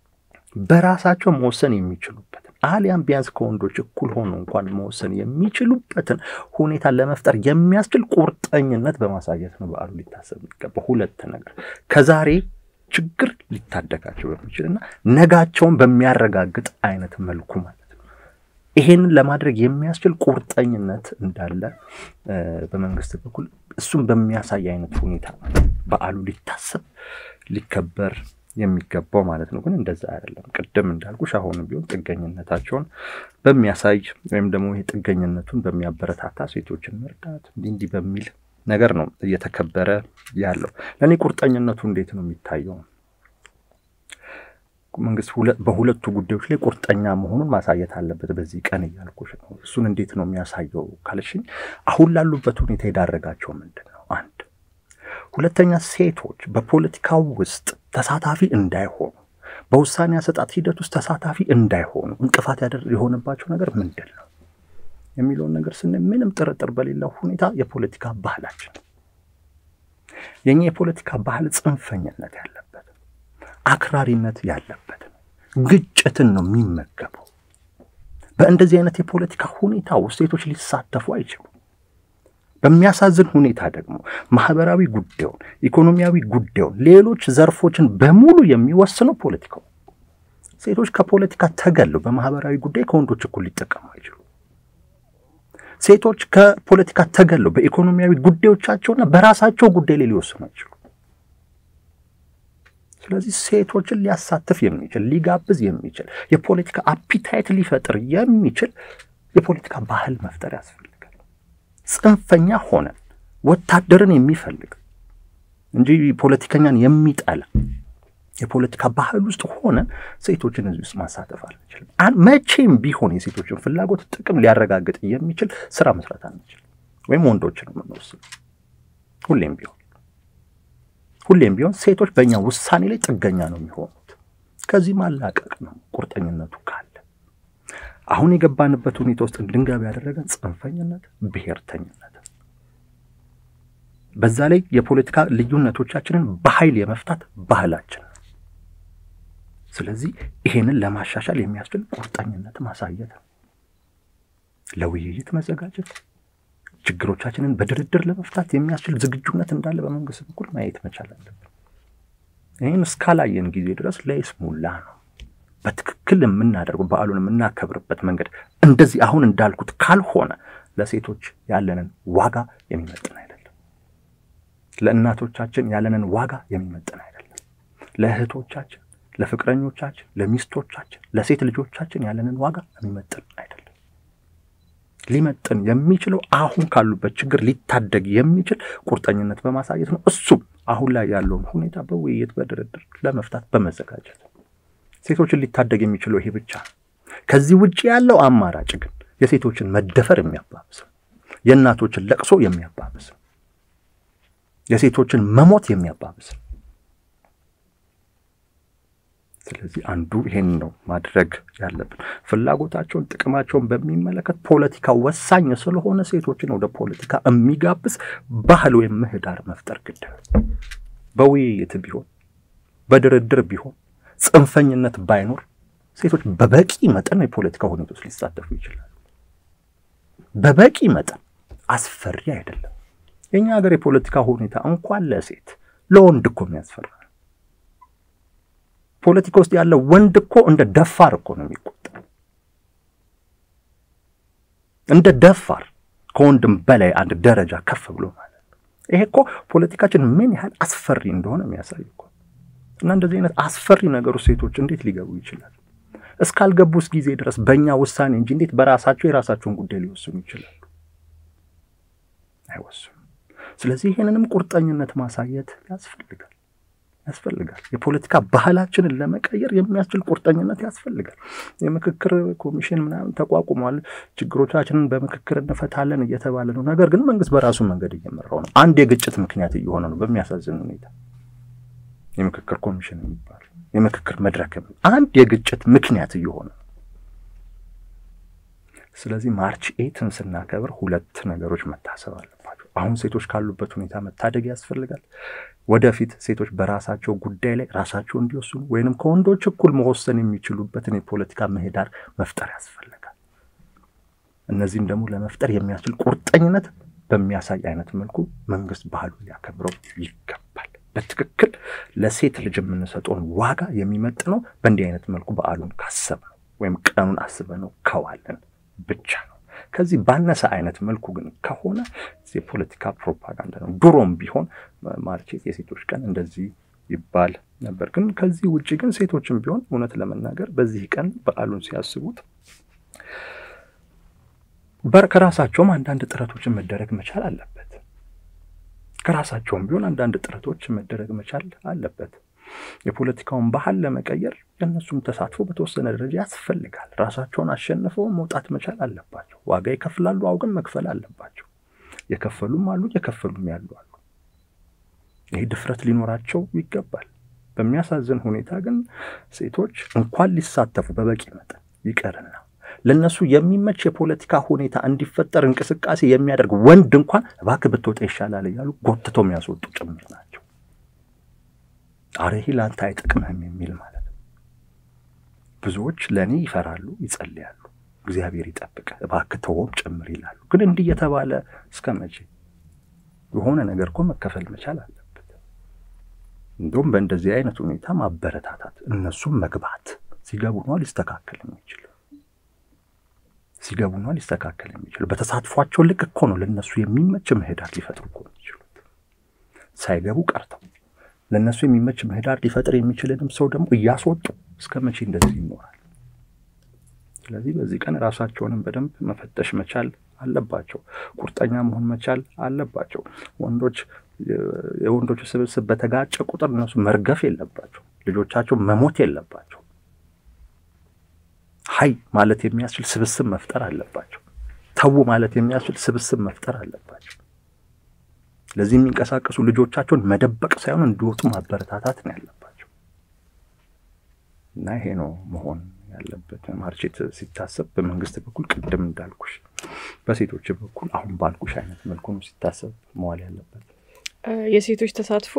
S2: በራሳቸው መወሰን የሚችሉበትን አሊያም ቢያንስ ከወንዶች እኩል ሆኖ እንኳን መወሰን የሚችሉበትን ሁኔታ ለመፍጠር የሚያስችል ቁርጠኝነት በማሳየት ነው በዓሉ ሊታሰብ የሚገባ። ሁለት ነገር ከዛሬ ችግር ሊታደጋቸው በሚችል እና ነጋቸውን በሚያረጋግጥ አይነት መልኩ ማለት ነው። ይሄንን ለማድረግ የሚያስችል ቁርጠኝነት እንዳለ በመንግስት በኩል እሱም በሚያሳይ አይነት ሁኔታ በዓሉ ሊታሰብ ሊከበር የሚገባው ማለት ነው። ግን እንደዛ አይደለም። ቅድም እንዳልኩሽ አሁንም ቢሆን ጥገኝነታቸውን በሚያሳይ ወይም ደግሞ ይሄ ጥገኝነቱን በሚያበረታታ ሴቶችን መርዳት እንዲህ እንዲህ በሚል ነገር ነው እየተከበረ ያለው። ለእኔ ቁርጠኝነቱ እንዴት ነው የሚታየው? መንግስት በሁለቱ ጉዳዮች ላይ ቁርጠኛ መሆኑን ማሳየት አለበት በዚህ ቀን እያልኩሽ ነው። እሱን እንዴት ነው የሚያሳየው ካልሽኝ፣ አሁን ላሉበት ሁኔታ የዳረጋቸው ምንድን ነው? አንድ ሁለተኛ፣ ሴቶች በፖለቲካው ውስጥ ተሳታፊ እንዳይሆኑ፣ በውሳኔ አሰጣጥ ሂደት ውስጥ ተሳታፊ እንዳይሆኑ እንቅፋት የሆነባቸው ነገር ምንድን ነው የሚለውን ነገር ስናይ ምንም ጥርጥር በሌለው ሁኔታ የፖለቲካ ባህላችን የኛ የፖለቲካ ባህል ጽንፈኝነት ያለበት አክራሪነት ያለበት ግጭትን ነው የሚመገበው። በእንደዚህ አይነት የፖለቲካ ሁኔታ ውስጥ ሴቶች ሊሳተፉ አይችሉም። በሚያሳዝን ሁኔታ ደግሞ ማህበራዊ ጉዳዩን፣ ኢኮኖሚያዊ ጉዳዩን፣ ሌሎች ዘርፎችን በሙሉ የሚወስነው ፖለቲካው። ሴቶች ከፖለቲካ ተገለው በማህበራዊ ጉዳይ ከወንዶች እኩል ሊጠቀሙ አይችሉም። ሴቶች ከፖለቲካ ተገለው በኢኮኖሚያዊ ጉዳዮቻቸውና በራሳቸው ጉዳይ ላይ ሊወስኑ አይችሉም። ስለዚህ ሴቶችን ሊያሳትፍ የሚችል ሊጋብዝ የሚችል የፖለቲካ አፒታይት ሊፈጥር የሚችል የፖለቲካ ባህል መፍጠር ያስፈልጋል። ጽንፈኛ ሆነን ወታደርን የሚፈልግ እንጂ ፖለቲከኛን የሚጠላ የፖለቲካ ባህል ውስጥ ሆነን ሴቶችን እዚህ ውስጥ ማሳተፍ አንችልም። መቼም ቢሆን የሴቶችን ፍላጎት ጥቅም ሊያረጋግጥ የሚችል ስራ መስራት አንችልም፣ ወይም ወንዶችን የምንወስድ ሁሌም ቢሆን ሁሌም ቢሆን ሴቶች በእኛ ውሳኔ ላይ ጥገኛ ነው የሚሆኑት። ከዚህ ማላቀቅ ነው ቁርጠኝነቱ ካለ። አሁን የገባንበት ሁኔታ ውስጥ እንድንገባ ያደረገን ጽንፈኝነት፣ ብሔርተኝነት በዛ ላይ የፖለቲካ ልዩነቶቻችንን በኃይል የመፍታት ባህላችን ነው። ስለዚህ ይሄንን ለማሻሻል የሚያስችል ቁርጠኝነት ማሳየት ነው። ለውይይት መዘጋጀት፣ ችግሮቻችንን በድርድር ለመፍታት የሚያስችል ዝግጁነት እንዳለ በመንግስት በኩል ማየት መቻል አለብን። ይህን እስካላየን ጊዜ ድረስ ለይስሙላ ነው። በትክክል የምናደርገው በዓሉን የምናከብርበት መንገድ እንደዚህ አሁን እንዳልኩት ካልሆነ ለሴቶች ያለንን ዋጋ የሚመጥን አይደለም። ለእናቶቻችን ያለንን ዋጋ የሚመጥን አይደለም። ለእህቶቻችን፣ ለፍቅረኞቻችን፣ ለሚስቶቻችን፣ ለሴት ልጆቻችን ያለንን ዋጋ የሚመጥን አይደለም። ሊመጥን የሚችለው አሁን ካሉበት ችግር ሊታደግ የሚችል ቁርጠኝነት በማሳየት ነው። እሱም አሁን ላይ ያለውን ሁኔታ በውይይት በድርድር ለመፍታት በመዘጋጀት ሴቶችን ሊታደግ የሚችለው ይሄ ብቻ ነው። ከዚህ ውጭ ያለው አማራጭ ግን የሴቶችን መደፈር የሚያባብስ ነው። የእናቶችን ለቅሶ የሚያባብስ ነው። የሴቶችን መሞት የሚያባብስ ነው። ስለዚህ አንዱ ይሄን ነው ማድረግ ያለብን። ፍላጎታቸውን፣ ጥቅማቸውን በሚመለከት ፖለቲካ ወሳኝ ስለሆነ ሴቶችን ወደ ፖለቲካ የሚጋብዝ ባህል ወይም ምህዳር መፍጠር ግድ ነው። በውይይት ቢሆን በድርድር ቢሆን ጽንፈኝነት ባይኖር ሴቶች በበቂ መጠን የፖለቲካ ሁኔታ ውስጥ ሊሳተፉ ይችላሉ። በበቂ መጠን አስፈሪ አይደለም። የእኛ ሀገር የፖለቲካ ሁኔታ እንኳን ለሴት ለወንድ እኮ የሚያስፈራ ፖለቲካ ውስጥ ያለው ወንድ እኮ እንደ ደፋር እኮ ነው የሚቆጠር። እንደ ደፋር ከወንድም በላይ አንድ ደረጃ ከፍ ብሎ ማለት ነው። ይሄ እኮ ፖለቲካችን ምን ያህል አስፈሪ እንደሆነ የሚያሳይ እኮ እና እንደዚህ አይነት አስፈሪ ነገሩ ሴቶች እንዴት ሊገቡ ይችላል? እስካልገቡስ ጊዜ ድረስ በእኛ ውሳኔ እንጂ እንዴት በራሳቸው የራሳቸውን ጉዳይ ሊወስኑ ይችላሉ? አይወስኑም። ስለዚህ ይህንንም ቁርጠኝነት ማሳየት ያስፈልጋል ያስፈልጋል። የፖለቲካ ባህላችንን ለመቀየር የሚያስችል ቁርጠኝነት ያስፈልጋል። የምክክር ኮሚሽን ምናምን ተቋቁሟል። ችግሮቻችንን በምክክር እንፈታለን እየተባለ ነው። ነገር ግን መንግስት በራሱ መንገድ እየመራው ነው። አንድ የግጭት ምክንያት እየሆነ ነው። በሚያሳዝን ሁኔታ የምክክር ኮሚሽን የሚባል የምክክር መድረክ አንድ የግጭት ምክንያት እየሆነ ነው። ስለዚህ ማርች ኤትን ስናከብር ሁለት ነገሮች መታሰብ አለባቸው። አሁን ሴቶች ካሉበት ሁኔታ መታደግ ያስፈልጋል። ወደፊት ሴቶች በራሳቸው ጉዳይ ላይ ራሳቸው እንዲወስኑ ወይንም ከወንዶች እኩል መወሰን የሚችሉበትን የፖለቲካ ምህዳር መፍጠር ያስፈልጋል። እነዚህም ደግሞ ለመፍጠር የሚያስችል ቁርጠኝነት በሚያሳይ አይነት መልኩ መንግስት ባህሉን ሊያከብረው ይገባል። በትክክል ለሴት ልጅ የምንሰጠውን ዋጋ የሚመጥነው በእንዲህ አይነት መልኩ በዓሉን ካሰብነው ወይም ቀኑን አስበነው ከዋለን ብቻ ነው። ከዚህ ባነሰ አይነት መልኩ ግን ከሆነ የፖለቲካ ፕሮፓጋንዳ ነው። ድሮም ቢሆን ማርቼት የሴቶች ቀን እንደዚህ ይባል ነበር። ግን ከዚህ ውጭ ግን ሴቶችም ቢሆን እውነት ለመናገር በዚህ ቀን በዓሉን ሲያስቡት ከራሳቸውም አንዳንድ ጥረቶችን መደረግ መቻል አለበት። ከራሳቸውም ቢሆን አንዳንድ ጥረቶች መደረግ መቻል አለበት። የፖለቲካውን ባህል ለመቀየር የእነሱም ተሳትፎ በተወሰነ ደረጃ ያስፈልጋል። ራሳቸውን አሸንፈው መውጣት መቻል አለባቸው። ዋጋ ይከፍላሉ፣ አውግን መክፈል አለባቸው። የከፈሉም አሉ፣ የከፈሉም ያሉ አሉ። ይህ ድፍረት ሊኖራቸው ይገባል። በሚያሳዝን ሁኔታ ግን ሴቶች እንኳን ሊሳተፉ በበቂ መጠን ይቀርና ለእነሱ የሚመች የፖለቲካ ሁኔታ እንዲፈጠር እንቅስቃሴ የሚያደርግ ወንድ እንኳን እባክህ ብትወጣ ይሻላል እያሉ ጎትተው የሚያስወጡ ጭምር ናቸው። አረ ይህ ለአንተ አይጠቅምህም የሚል ማለት ነው። ብዙዎች ለእኔ ይፈራሉ፣ ይጸልያሉ፣ እግዚአብሔር ይጠብቅ እባክህ ተወም ጭምር ይላሉ። ግን እንዲህ የተባለ እስከ መቼ? የሆነ ነገር እኮ መከፈል መቻል አለበት። እንዲሁም በእንደዚህ አይነት ሁኔታ ማበረታታት፣ እነሱም መግባት ሲገቡ ነዋ ሊስተካከል የሚችል ሲገቡ ነዋ ሊስተካከል የሚችል በተሳትፏቸው ልክ እኮ ነው ለእነሱ የሚመች ምህዳር ሊፈጥሩ እኮ የሚችሉት ሳይገቡ ቀርተው ለእነሱ የሚመች ምህዳር ሊፈጥር የሚችልንም ሰው ደግሞ እያስወጡ እስከ መቼ እንደዚህ ይኖራል? ስለዚህ በዚህ ቀን ራሳቸውንም በደንብ መፈተሽ መቻል አለባቸው። ቁርጠኛ መሆን መቻል አለባቸው። ወንዶች የወንዶች ስብስብ በተጋጨ ቁጥር እነሱ መርገፍ የለባቸው። ልጆቻቸው መሞት የለባቸው። ሀይ ማለት የሚያስችል ስብስብ መፍጠር አለባቸው። ተዉ ማለት የሚያስችል ስብስብ መፍጠር አለባቸው። ለዚህ የሚንቀሳቀሱ ልጆቻቸውን መደበቅ ሳይሆን እንዲወጡ ማበረታታት ነው ያለባቸው እና ይሄ ነው መሆን ያለበት። ማርቼት ሲታሰብ በመንግስት በኩል ቅድም እንዳልኩሽ፣ በሴቶች በኩል አሁን ባልኩሽ አይነት መልኩ ነው ሲታሰብ መዋል ያለበት።
S1: የሴቶች ተሳትፎ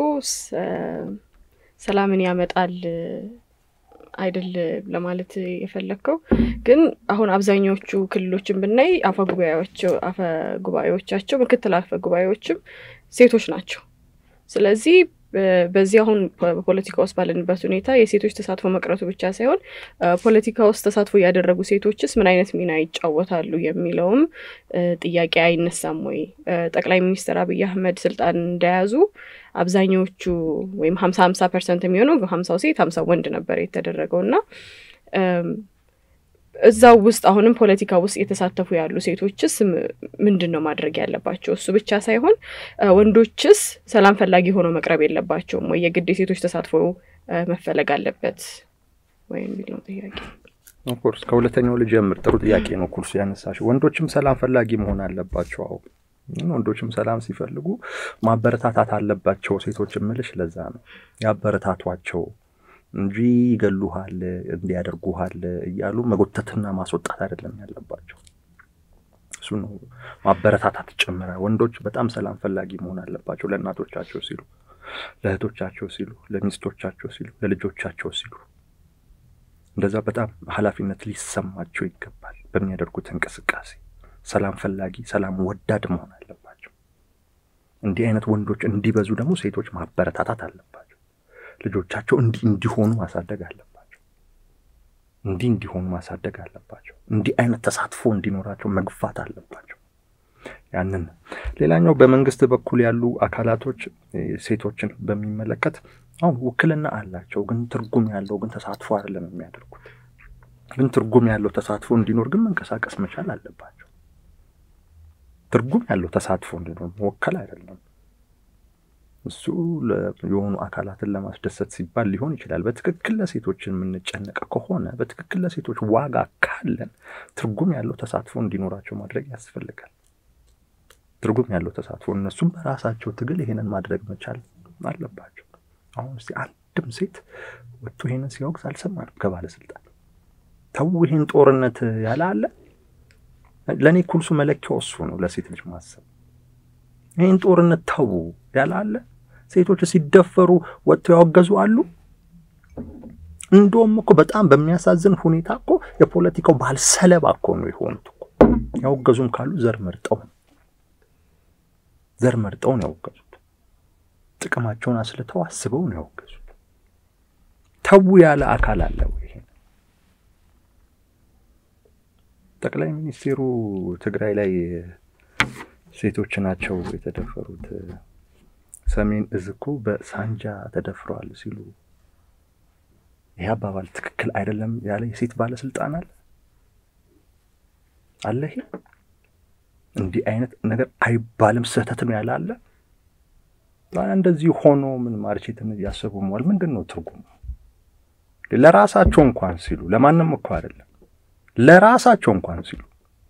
S1: ሰላምን ያመጣል አይደል ለማለት የፈለግከው ግን አሁን አብዛኛዎቹ ክልሎችን ብናይ አፈ ጉባኤዎቻቸው ምክትል አፈ ጉባኤዎችም ሴቶች ናቸው። ስለዚህ በዚህ አሁን በፖለቲካ ውስጥ ባለንበት ሁኔታ የሴቶች ተሳትፎ መቅረቱ ብቻ ሳይሆን ፖለቲካ ውስጥ ተሳትፎ ያደረጉ ሴቶችስ ምን አይነት ሚና ይጫወታሉ የሚለውም ጥያቄ አይነሳም ወይ? ጠቅላይ ሚኒስትር አብይ አህመድ ስልጣን እንደያዙ አብዛኛዎቹ ወይም ሀምሳ ሀምሳ ፐርሰንት የሚሆነው ሀምሳው ሴት ሀምሳው ወንድ ነበር የተደረገው እና እዛው ውስጥ አሁንም ፖለቲካ ውስጥ የተሳተፉ ያሉ ሴቶችስ ምንድን ነው ማድረግ ያለባቸው? እሱ ብቻ ሳይሆን ወንዶችስ ሰላም ፈላጊ ሆነው መቅረብ የለባቸውም ወይ? የግድ የሴቶች ተሳትፎ መፈለግ አለበት ወይ የሚል ነው ጥያቄ።
S2: ኦፍኮርስ ከሁለተኛው ልጀምር። ጥሩ ጥያቄ ነው ኩርሱ ያነሳሽ። ወንዶችም ሰላም ፈላጊ መሆን አለባቸው። አዎ ወንዶችም ሰላም ሲፈልጉ ማበረታታት አለባቸው። ሴቶች ምልሽ ለዛ ነው ያበረታቷቸው እንጂ ይገሉሃል፣ እንዲያደርጉሃል እያሉ መጎተትና ማስወጣት አይደለም ያለባቸው። እሱ ነው ማበረታታት ጭምረ። ወንዶች በጣም ሰላም ፈላጊ መሆን አለባቸው፣ ለእናቶቻቸው ሲሉ፣ ለእህቶቻቸው ሲሉ፣ ለሚስቶቻቸው ሲሉ፣ ለልጆቻቸው ሲሉ። እንደዛ በጣም ኃላፊነት ሊሰማቸው ይገባል። በሚያደርጉት እንቅስቃሴ ሰላም ፈላጊ፣ ሰላም ወዳድ መሆን አለባቸው። እንዲህ አይነት ወንዶች እንዲበዙ ደግሞ ሴቶች ማበረታታት አለባቸው። ልጆቻቸው እንዲህ እንዲሆኑ ማሳደግ አለባቸው። እንዲህ እንዲሆኑ ማሳደግ አለባቸው። እንዲህ አይነት ተሳትፎ እንዲኖራቸው መግፋት አለባቸው። ያንን ሌላኛው በመንግስት በኩል ያሉ አካላቶች ሴቶችን በሚመለከት አሁን ውክልና አላቸው፣ ግን ትርጉም ያለው ግን ተሳትፎ አይደለም የሚያደርጉት። ግን ትርጉም ያለው ተሳትፎ እንዲኖር ግን መንቀሳቀስ መቻል አለባቸው። ትርጉም ያለው ተሳትፎ እንዲኖር መወከል አይደለም እሱ የሆኑ አካላትን ለማስደሰት ሲባል ሊሆን ይችላል። በትክክል ለሴቶችን የምንጨነቅ ከሆነ በትክክል ለሴቶች ዋጋ ካለን ትርጉም ያለው ተሳትፎ እንዲኖራቸው ማድረግ ያስፈልጋል። ትርጉም ያለው ተሳትፎ እነሱም በራሳቸው ትግል ይሄንን ማድረግ መቻል አለባቸው። አሁን እስኪ አንድም ሴት ወጥቶ ይሄንን ሲያወግዝ አልሰማንም ከባለስልጣን። ተው ይሄን ጦርነት ያለ አለ። ለእኔ ኩልሱ መለኪያው እሱ ነው፣ ለሴት ልጅ ማሰብ ይህን ጦርነት ተዉ ያለ አለ። ሴቶች ሲደፈሩ ወጥተው ያወገዙ አሉ። እንደውም እኮ በጣም በሚያሳዝን ሁኔታ እኮ የፖለቲካው ባህል ሰለባ እኮ ነው የሆኑት እኮ። ያወገዙም ካሉ ዘር መርጠው ዘር መርጠው ነው ያወገዙት። ጥቅማቸውን አስልተው አስበው ነው ያወገዙት። ተዉ ያለ አካል አለ ወይ? ጠቅላይ ሚኒስቴሩ ትግራይ ላይ ሴቶች ናቸው የተደፈሩት፣ ሰሜን እዝ እኮ በሳንጃ ተደፍረዋል ሲሉ ይህ አባባል ትክክል አይደለም ያለ የሴት ባለስልጣን አለ አለ። ይሄ እንዲህ አይነት ነገር አይባልም ስህተት ነው ያለ አለ። እንደዚህ ሆኖ ምን ማርቼትን እያሰቡ መዋል ምንድን ነው ትርጉሙ? ለራሳቸው እንኳን ሲሉ ለማንም እኮ አይደለም ለራሳቸው እንኳን ሲሉ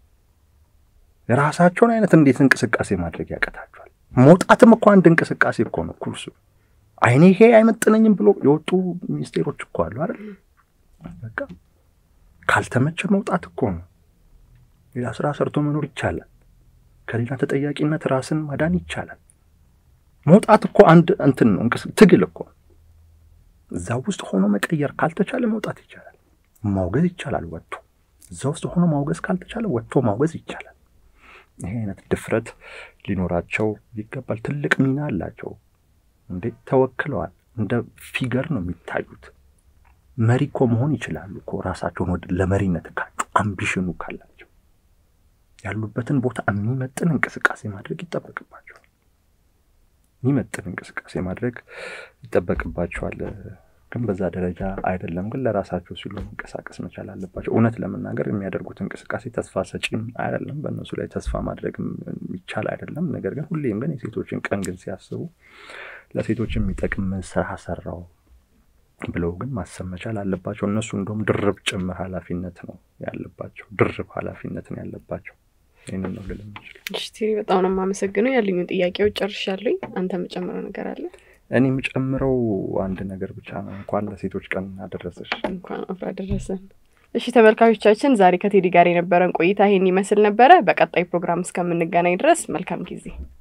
S2: የራሳቸውን አይነት እንዴት እንቅስቃሴ ማድረግ ያቀታቸዋል? መውጣትም እኮ አንድ እንቅስቃሴ እኮ ነው። ኩርሱ አይኔ ይሄ አይመጥነኝም ብሎ የወጡ ሚኒስቴሮች እኮ አሉ አይደል? በቃ ካልተመቸ መውጣት እኮ ነው። ሌላ ስራ ሰርቶ መኖር ይቻላል። ከሌላ ተጠያቂነት ራስን ማዳን ይቻላል። መውጣት እኮ አንድ እንትን ነው፣ ትግል እኮ እዛ ውስጥ ሆኖ መቀየር ካልተቻለ መውጣት ይቻላል። ማውገዝ ይቻላል ወጥቶ። እዛ ውስጥ ሆኖ ማውገዝ ካልተቻለ ወጥቶ ማውገዝ ይቻላል። ይሄ አይነት ድፍረት ሊኖራቸው ይገባል። ትልቅ ሚና አላቸው እንዴ! ተወክለዋል። እንደ ፊገር ነው የሚታዩት። መሪ እኮ መሆን ይችላሉ እኮ ራሳቸውን ወደ ለመሪነት ካጩ አምቢሽኑ ካላቸው ያሉበትን ቦታ የሚመጥን እንቅስቃሴ ማድረግ ይጠበቅባቸዋል። የሚመጥን እንቅስቃሴ ማድረግ ይጠበቅባቸዋል ግን በዛ ደረጃ አይደለም። ግን ለራሳቸው ሲሉ መንቀሳቀስ መቻል አለባቸው። እውነት ለመናገር የሚያደርጉት እንቅስቃሴ ተስፋ ሰጪም አይደለም። በእነሱ ላይ ተስፋ ማድረግ የሚቻል አይደለም። ነገር ግን ሁሌም ግን የሴቶችን ቀን ግን ሲያስቡ ለሴቶች የሚጠቅም ስራ ሰራው ብለው ግን ማሰብ መቻል አለባቸው። እነሱ እንደውም ድርብ ጭምር ኃላፊነት ነው ያለባቸው። ድርብ ኃላፊነት ነው ያለባቸው። ይህንን ነው ልል የምችለው።
S1: እሺ ቴሪ፣ በጣም ነው የማመሰግነው። ያሉኝ ጥያቄዎች ጨርሻለኝ። አንተ የምጨምረው ነገር አለ?
S2: እኔ የምጨምረው አንድ ነገር ብቻ ነው። እንኳን ለሴቶች ቀን አደረሰሽ።
S1: እንኳን አብሮ አደረሰን። እሺ ተመልካቾቻችን፣ ዛሬ ከቴዲ ጋር የነበረን ቆይታ ይሄን ይመስል ነበረ። በቀጣይ ፕሮግራም እስከምንገናኝ ድረስ መልካም ጊዜ